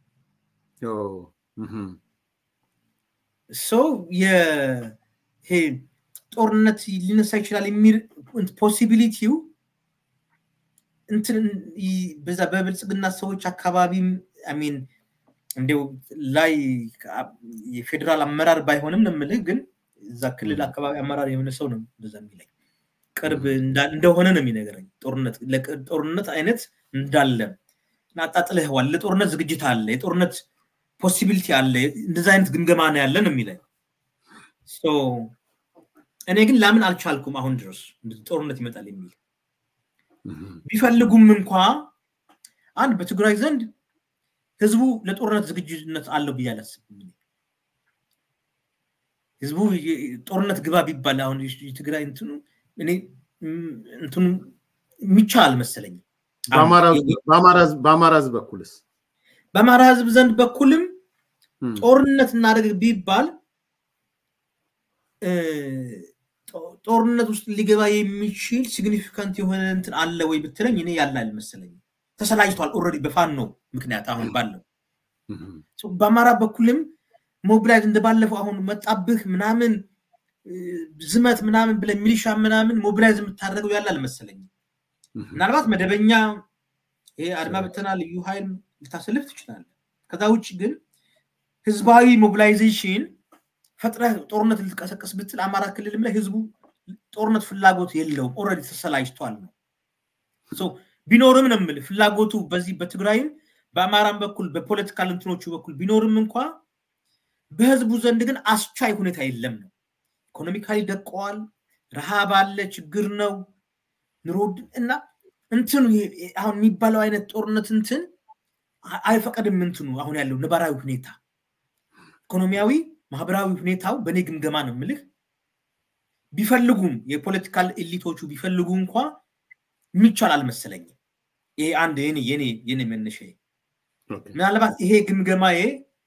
[SPEAKER 2] ሰው ይሄ ጦርነት ሊነሳ ይችላል የሚል ፖሲቢሊቲው እንትን በዛ በብልጽግና ሰዎች አካባቢም ሚን እንዲው ላይ የፌዴራል አመራር ባይሆንም ነው የምልህ ግን እዛ ክልል አካባቢ አመራር የሆነ ሰው ነው እንደዛ የሚለኝ ቅርብ እንደሆነ ነው የሚነገረኝ ጦርነት ጦርነት አይነት እንዳለ አጣጥለህዋል ለጦርነት ዝግጅት አለ የጦርነት ፖሲቢሊቲ አለ እንደዛ አይነት ግምገማ ነው ያለ ነው የሚለኝ እኔ ግን ላምን አልቻልኩም አሁን ድረስ ጦርነት ይመጣል የሚል ቢፈልጉም እንኳ አንድ በትግራይ ዘንድ ህዝቡ ለጦርነት ዝግጁነት አለው ብዬ አላስብም ህዝቡ ጦርነት ግባ ቢባል አሁን የትግራይ እንትኑ እኔ እንትኑ የሚቻል አልመሰለኝም
[SPEAKER 1] በአማራ ህዝብ በኩልስ
[SPEAKER 2] በአማራ ህዝብ ዘንድ በኩልም ጦርነት እናደርግ ቢባል ጦርነት ውስጥ ሊገባ የሚችል ሲግኒፊካንት የሆነ እንትን አለ ወይ ብትለኝ እኔ ያለ አልመሰለኝም። ተሰላጅቷል ኦልሬዲ በፋኖ ምክንያት አሁን ባለው በአማራ በኩልም ሞቢላይዝ እንደባለፈው አሁን መጣብህ ምናምን ዝመት ምናምን ብለ ሚሊሻ ምናምን ሞቢላይዝ የምታደርገው ያለ አልመሰለኝም። ምናልባት መደበኛ ይሄ አድማ ብተና ልዩ ኃይል ልታሰልፍ ትችላለህ። ከዛ ውጭ ግን ህዝባዊ ሞቢላይዜሽን ፈጥረህ ጦርነት ልትቀሰቀስ ብትል አማራ ክልልም ላይ ህዝቡ ጦርነት ፍላጎት የለውም። ኦልሬዲ ተሰላጅቷል ነው ቢኖርም ነው የምልህ ፍላጎቱ በዚህ በትግራይም በአማራም በኩል በፖለቲካል እንትኖቹ በኩል ቢኖርም እንኳ በህዝቡ ዘንድ ግን አስቻይ ሁኔታ የለም ነው። ኢኮኖሚካሊ ደቀዋል። ረሃብ አለ፣ ችግር ነው፣ ኑሮ እና እንትኑ አሁን የሚባለው አይነት ጦርነት እንትን አይፈቀድም። እንትኑ አሁን ያለው ነባራዊ ሁኔታ ኢኮኖሚያዊ፣ ማህበራዊ ሁኔታው በእኔ ግምገማ ነው የምልህ ቢፈልጉም የፖለቲካል ኤሊቶቹ ቢፈልጉ እንኳ የሚቻል አልመሰለኝም። ይሄ አንድ የኔ የኔ የኔ መነሻ ምናልባት ይሄ ግምገማዬ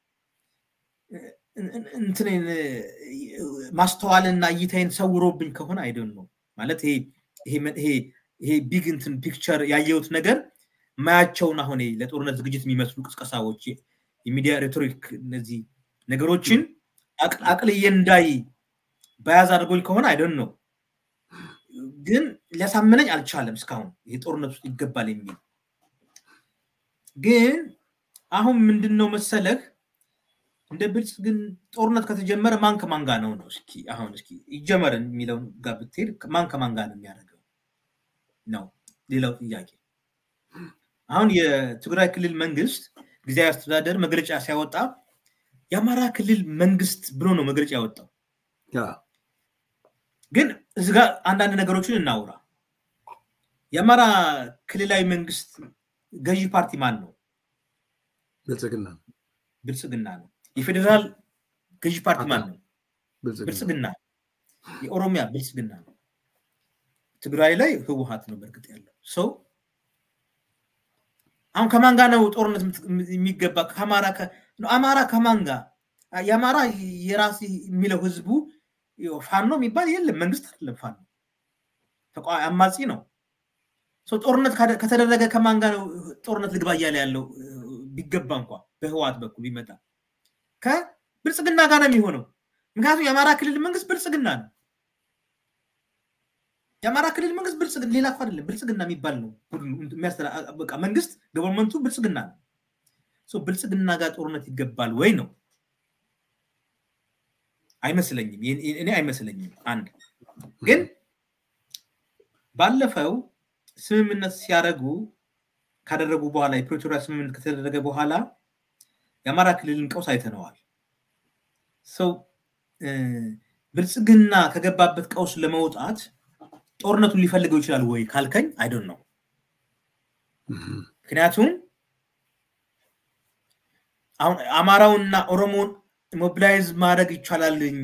[SPEAKER 2] እንትንን ማስተዋልና እይታይን ሰውሮብኝ ከሆነ አይደን ነው ማለት ይሄ ቢግ እንትን ፒክቸር ያየሁት ነገር ማያቸውን አሁን ለጦርነት ዝግጅት የሚመስሉ ቅስቀሳዎች የሚዲያ ሬቶሪክ እነዚህ ነገሮችን አቅልዬ እንዳይ በያዝ አድርጎኝ ከሆነ አይደን ነው ግን ሊያሳምነኝ አልቻለም እስካሁን ይሄ ጦርነት ውስጥ ይገባል የሚል ግን አሁን ምንድን ነው መሰለህ እንደ ብልጽ ግን ጦርነት ከተጀመረ ማን ከማን ጋር ነው ነው እስኪ አሁን እስኪ ይጀመር የሚለውን ጋር ብትሄድ ማን ከማን ጋር ነው የሚያደርገው ነው ሌላው ጥያቄ አሁን የትግራይ ክልል መንግስት ጊዜያዊ አስተዳደር መግለጫ ሲያወጣ የአማራ ክልል መንግስት ብሎ ነው መግለጫ ያወጣው ግን እዚ ጋር አንዳንድ ነገሮችን እናውራ የአማራ ክልላዊ መንግስት ገዢ ፓርቲ ማን ነው
[SPEAKER 1] ብልጽግና
[SPEAKER 2] ብልጽግና ነው የፌዴራል ገዢ ፓርቲ ማን ነው ብልጽግና የኦሮሚያ ብልጽግና ነው ትግራይ ላይ ህወሀት ነው በእርግጥ ያለው ሰው አሁን ከማን ጋር ነው ጦርነት የሚገባ ከአማራ አማራ ከማን ጋር የአማራ የራስ የሚለው ህዝቡ ፋኖ የሚባል የለም መንግስት አይደለም ፋኖ አማጺ ነው ጦርነት ከተደረገ ከማን ጋር ነው ጦርነት ልግባ እያለ ያለው ቢገባ እንኳ በህወሓት በኩል ቢመጣ ከብልጽግና ጋር ነው የሚሆነው ምክንያቱም የአማራ ክልል መንግስት ብልጽግና ነው የአማራ ክልል መንግስት ብልጽግና ሌላ እኮ አይደለም ብልጽግና የሚባል ነው በቃ መንግስት ገቨርንመንቱ ብልጽግና ነው ብልጽግና ጋር ጦርነት ይገባል ወይ ነው አይመስለኝም እኔ አይመስለኝም አንድ ግን ባለፈው ስምምነት ሲያደረጉ ካደረጉ በኋላ የፕሪቶሪያ ስምምነት ከተደረገ በኋላ የአማራ ክልልን ቀውስ አይተነዋል ሰው ብልጽግና ከገባበት ቀውስ ለመውጣት ጦርነቱን ሊፈልገው ይችላል ወይ ካልከኝ አይደን ነው ምክንያቱም አሁን አማራውንና ኦሮሞን ሞቢላይዝ ማድረግ ይቻላልኝ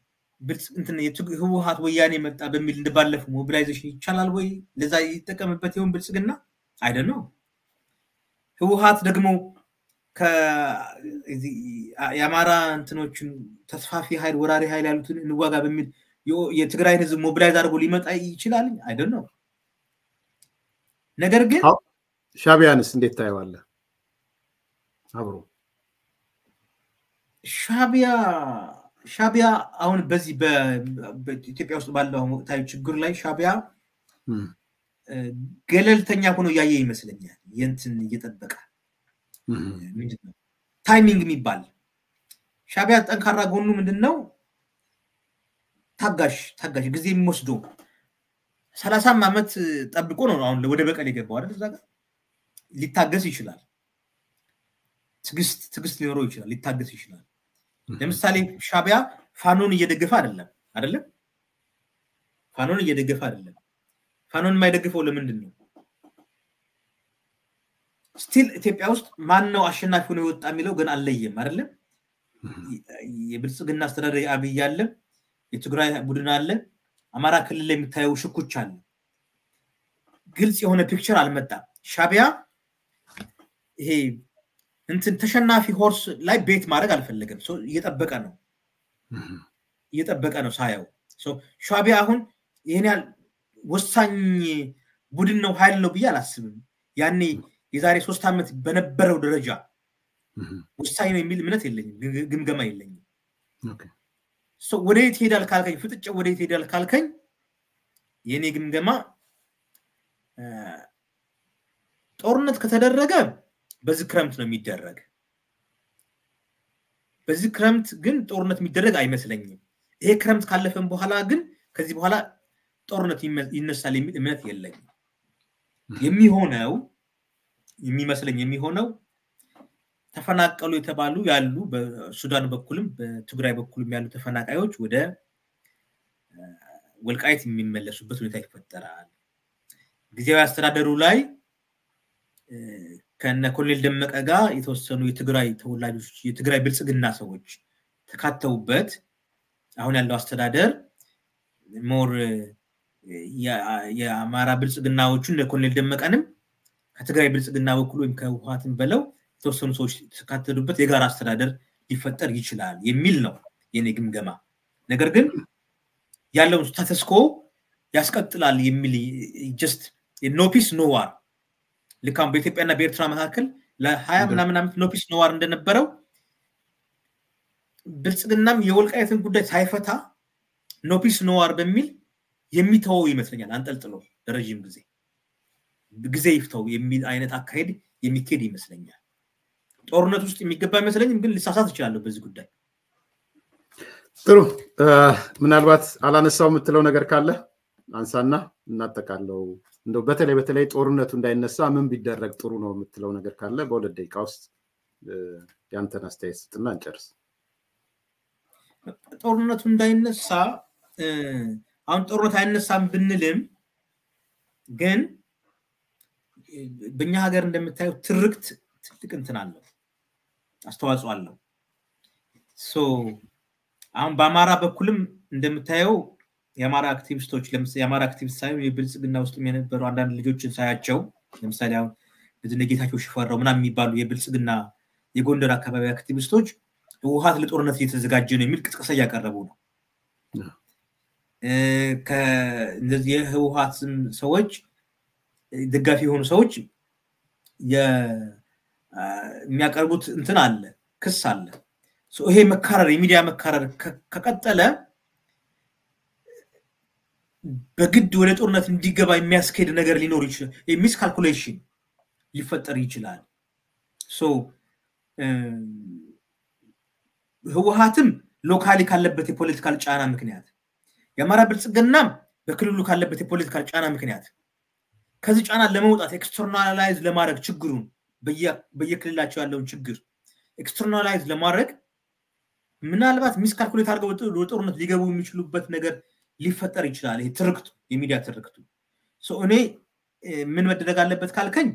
[SPEAKER 2] ህወሀት ወያኔ መጣ በሚል እንደባለፉ ሞቢላይዜሽን ይቻላል ወይ ለዛ ይጠቀምበት ይሆን ብልጽግና አይደን ነው ህወሀት ደግሞ የአማራ እንትኖችን ተስፋፊ ኃይል ወራሪ ኃይል ያሉትን እንዋጋ በሚል የትግራይን ህዝብ ሞቢላይዝ አድርጎ ሊመጣ ይችላል አይደን ነው ነገር ግን
[SPEAKER 1] ሻቢያንስ እንዴት ታየዋለ አብሮ
[SPEAKER 2] ሻቢያ ሻቢያ አሁን በዚህ በኢትዮጵያ ውስጥ ባለው ወቅታዊ ችግር ላይ ሻቢያ ገለልተኛ ሆኖ እያየ ይመስለኛል የንትን እየጠበቀ ምንድነው ታይሚንግ የሚባል ሻቢያ ጠንካራ ጎኑ ምንድን ነው ታጋሽ ታጋሽ ጊዜ የሚወስዶ ሰላሳም ዓመት ጠብቆ ነው አሁን ወደ በቀል የገባው አይደል እዛ ጋር ሊታገስ ይችላል ትግስት ትግስት ሊኖረው ይችላል ሊታገስ ይችላል ለምሳሌ ሻቢያ ፋኖን እየደገፈ አይደለም አይደለም ፋኖን እየደገፈ አይደለም ፋኖን የማይደግፈው ለምንድን ነው ስቲል ኢትዮጵያ ውስጥ ማን ነው አሸናፊ ሆኖ የወጣ የሚለው ግን አልለየም አይደለም የብልጽግና አስተዳደር አብይ አለ የትግራይ ቡድን አለ አማራ ክልል ላይ የሚታየው ሽኩች አለ ግልጽ የሆነ ፒክቸር አልመጣም ሻቢያ ይሄ እንትን ተሸናፊ ሆርስ ላይ ቤት ማድረግ አልፈለገም እየጠበቀ ነው እየጠበቀ ነው ሳየው። ሻቢያ አሁን ይህን ያህል ወሳኝ ቡድን ነው ኃይል ነው ብዬ አላስብም። ያኔ የዛሬ ሶስት ዓመት በነበረው ደረጃ ወሳኝ ነው የሚል እምነት የለኝም፣ ግምገማ የለኝም። ወደ የት ሄዳል ካልከኝ፣ ፍጥጫ ወደ የት ሄዳል ካልከኝ የእኔ ግምገማ ጦርነት ከተደረገ በዚህ ክረምት ነው የሚደረግ። በዚህ ክረምት ግን ጦርነት የሚደረግ አይመስለኝም። ይሄ ክረምት ካለፈን በኋላ ግን ከዚህ በኋላ ጦርነት ይነሳል የሚል እምነት የለኝም። የሚሆነው የሚመስለኝ የሚሆነው ተፈናቀሉ የተባሉ ያሉ በሱዳን በኩልም በትግራይ በኩልም ያሉ ተፈናቃዮች ወደ ወልቃይት የሚመለሱበት ሁኔታ ይፈጠራል። ጊዜያዊ አስተዳደሩ ላይ ከነ ኮሎኔል ደመቀ ጋር የተወሰኑ የትግራይ ተወላጆች የትግራይ ብልጽግና ሰዎች ተካተውበት አሁን ያለው አስተዳደር ሞር የአማራ ብልጽግናዎቹን ኮሎኔል ደመቀንም ከትግራይ ብልጽግና በኩል ወይም ከህወሓትን በለው የተወሰኑ ሰዎች የተካተሉበት የጋራ አስተዳደር ሊፈጠር ይችላል የሚል ነው የኔ ግምገማ። ነገር ግን ያለውን ስታተስኮ ያስቀጥላል የሚል ጀስት ኖ ፒስ ኖ ዋር ልክ አሁን በኢትዮጵያና በኤርትራ መካከል ለሀያ ምናምን ዓመት ኖ ፒስ ኖ ዋር እንደነበረው ብልጽግናም የወልቃየትን ጉዳይ ሳይፈታ ኖ ፒስ ኖ ዋር በሚል የሚተወው ይመስለኛል አንጠልጥሎ ለረዥም ጊዜ ጊዜ ይፍተው የሚል አይነት አካሄድ የሚካሄድ ይመስለኛል። ጦርነት ውስጥ የሚገባ አይመስለኝም፣ ግን ልሳሳት እችላለሁ በዚህ ጉዳይ።
[SPEAKER 1] ጥሩ። ምናልባት አላነሳው የምትለው ነገር ካለ አንሳና እናጠቃለው። እንደው በተለይ በተለይ ጦርነቱ እንዳይነሳ ምን ቢደረግ ጥሩ ነው የምትለው ነገር ካለ በሁለት ደቂቃ ውስጥ ያንተን አስተያየት ስጥና እንጨርስ።
[SPEAKER 2] ጦርነቱ እንዳይነሳ አሁን ጦርነት አይነሳም ብንልም ግን በእኛ ሀገር እንደምታየው ትርክት ትልቅ እንትን አለው፣ አስተዋጽኦ አለው። አሁን በአማራ በኩልም እንደምታየው የአማራ አክቲቪስቶች የአማራ አክቲቪስት ሳይሆን የብልጽግና ውስጥ የነበሩ አንዳንድ ልጆችን ሳያቸው ለምሳሌ አሁን ጌታቸው ሽፈራው ምናምን የሚባሉ የብልጽግና የጎንደር አካባቢ አክቲቪስቶች ህወሀት ለጦርነት እየተዘጋጀ ነው የሚል ቅስቀሳ እያቀረቡ ነው። እነዚህ የህወሀት ሰዎች ደጋፊ የሆኑ ሰዎች የሚያቀርቡት እንትን አለ፣ ክስ አለ። ይሄ መካረር የሚዲያ መካረር ከቀጠለ በግድ ወደ ጦርነት እንዲገባ የሚያስኬድ ነገር ሊኖር ይችላል። ሚስ ካልኩሌሽን ሊፈጠር ይችላል። ህወሀትም ሎካሊ ካለበት የፖለቲካል ጫና ምክንያት የአማራ ብልጽግናም በክልሉ ካለበት የፖለቲካል ጫና ምክንያት ከዚህ ጫና ለመውጣት ኤክስተርናላይዝ ለማድረግ ችግሩን በየክልላቸው ያለውን ችግር ኤክስተርናላይዝ ለማድረግ ምናልባት ሚስካልኩሌት አድርገው ወደ ጦርነት ሊገቡ የሚችሉበት ነገር ሊፈጠር ይችላል። ይሄ ትርክቱ የሚዲያ ትርክቱ እኔ ምን መደረግ አለበት ካልከኝ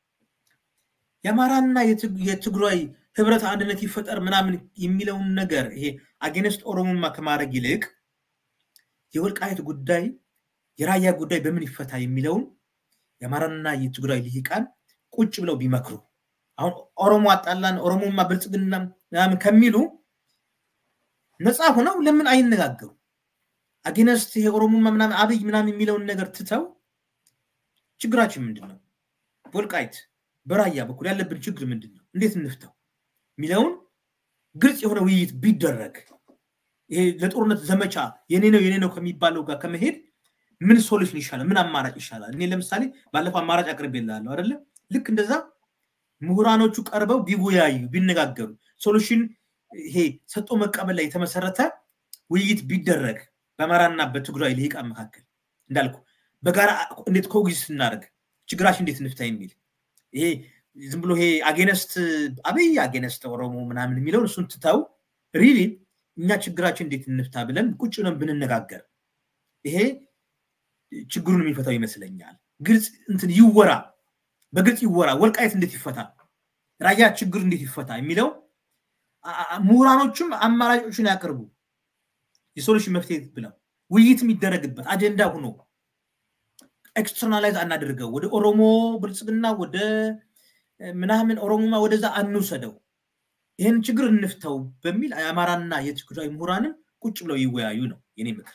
[SPEAKER 2] የአማራና የትግራይ ህብረት አንድነት ይፈጠር ምናምን የሚለውን ነገር ይሄ አጌነስት ኦሮሞማ ከማድረግ ይልቅ የወልቃየት ጉዳይ የራያ ጉዳይ በምን ይፈታ የሚለውን የአማራና የትግራይ ልሂቃን ቁጭ ብለው ቢመክሩ አሁን ኦሮሞ አጣላን ኦሮሞማ ብልጽግና ምናምን ከሚሉ ነፃ ሆነው ለምን አይነጋገሩ? አጌነስት ይሄ ኦሮሞማ ምናምን አብይ ምናምን የሚለውን ነገር ትተው ችግራችን ምንድን ነው? በወልቃይት በራያ በኩል ያለብን ችግር ምንድን ነው? እንዴት እንፍተው የሚለውን ግልጽ የሆነ ውይይት ቢደረግ ይሄ ለጦርነት ዘመቻ የኔ ነው የኔ ነው ከሚባለው ጋር ከመሄድ ምን ሶሉሽን ይሻላል? ምን አማራጭ ይሻላል? እኔ ለምሳሌ ባለፈው አማራጭ አቅርቤልሃለሁ አይደለ? ልክ እንደዛ ምሁራኖቹ ቀርበው ቢወያዩ ቢነጋገሩ ሶሉሽን ይሄ ሰጦ መቀበል ላይ የተመሰረተ ውይይት ቢደረግ በአማራና በትግራይ ልሂቃን መካከል እንዳልኩ በጋራ እንዴት ኮግዚስ ስናደርግ ችግራችን እንዴት እንፍታ የሚል ይሄ ዝም ብሎ ይሄ አጌነስት አብይ አጌነስት ኦሮሞ ምናምን የሚለውን እሱን ትተው ሪሊ እኛ ችግራችን እንዴት እንፍታ ብለን ቁጭ ብለን ብንነጋገር ይሄ ችግሩን የሚፈታው ይመስለኛል። ግልጽ እንትን ይወራ፣ በግልጽ ይወራ። ወልቃየት እንዴት ይፈታ፣ ራያ ችግር እንዴት ይፈታ የሚለው ምሁራኖቹም አማራጮችን ያቅርቡ፣ የሶሉሽን መፍትሄ ብለው ውይይት የሚደረግበት አጀንዳ ሆኖ ኤክስተርናላይዝ አናደርገው። ወደ ኦሮሞ ብልጽግና ወደ ምናምን ኦሮሞማ ወደዛ አንውሰደው፣ ይህን ችግር እንፍተው በሚል የአማራና የትግራይ ምሁራንም ቁጭ ብለው ይወያዩ ነው የኔ ምክር።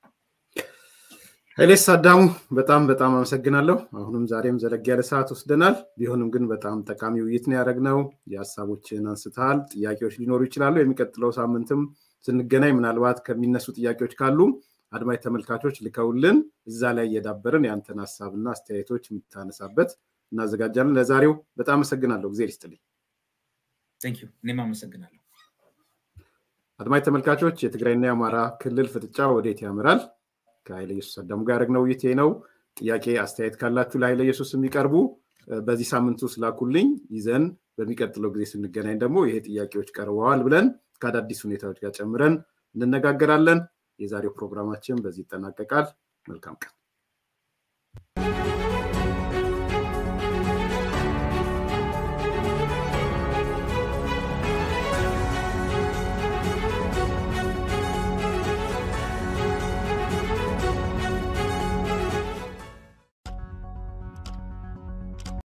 [SPEAKER 1] ኃይሌስ አዳሙ በጣም በጣም አመሰግናለሁ። አሁንም ዛሬም ዘለግ ያለ ሰዓት ወስደናል። ቢሆንም ግን በጣም ጠቃሚ ውይይት ነው ያደረግነው። የሀሳቦችን አንስተሃል። ጥያቄዎች ሊኖሩ ይችላሉ። የሚቀጥለው ሳምንትም ስንገናኝ ምናልባት ከሚነሱ ጥያቄዎች ካሉ አድማጭ ተመልካቾች ልከውልን እዛ ላይ እየዳበርን የአንተን ሀሳብና አስተያየቶች የምታነሳበት እናዘጋጃለን። ለዛሬው በጣም አመሰግናለሁ። ጊዜ ይስጥልኝ።
[SPEAKER 2] እኔም አመሰግናለሁ።
[SPEAKER 1] አድማጭ ተመልካቾች የትግራይና የአማራ ክልል ፍጥጫ ወዴት ያምራል? ከኃይለ ኢየሱስ አዳሙ ጋር ያደረግነው ውይይት ነው። ጥያቄ አስተያየት ካላችሁ ለኃይለ ኢየሱስ የሚቀርቡ በዚህ ሳምንት ውስጥ ላኩልኝ። ይዘን በሚቀጥለው ጊዜ ስንገናኝ ደግሞ ይሄ ጥያቄዎች ቀርበዋል ብለን ከአዳዲስ ሁኔታዎች ጋር ጨምረን እንነጋገራለን። የዛሬው ፕሮግራማችን በዚህ ይጠናቀቃል። መልካም ቀን።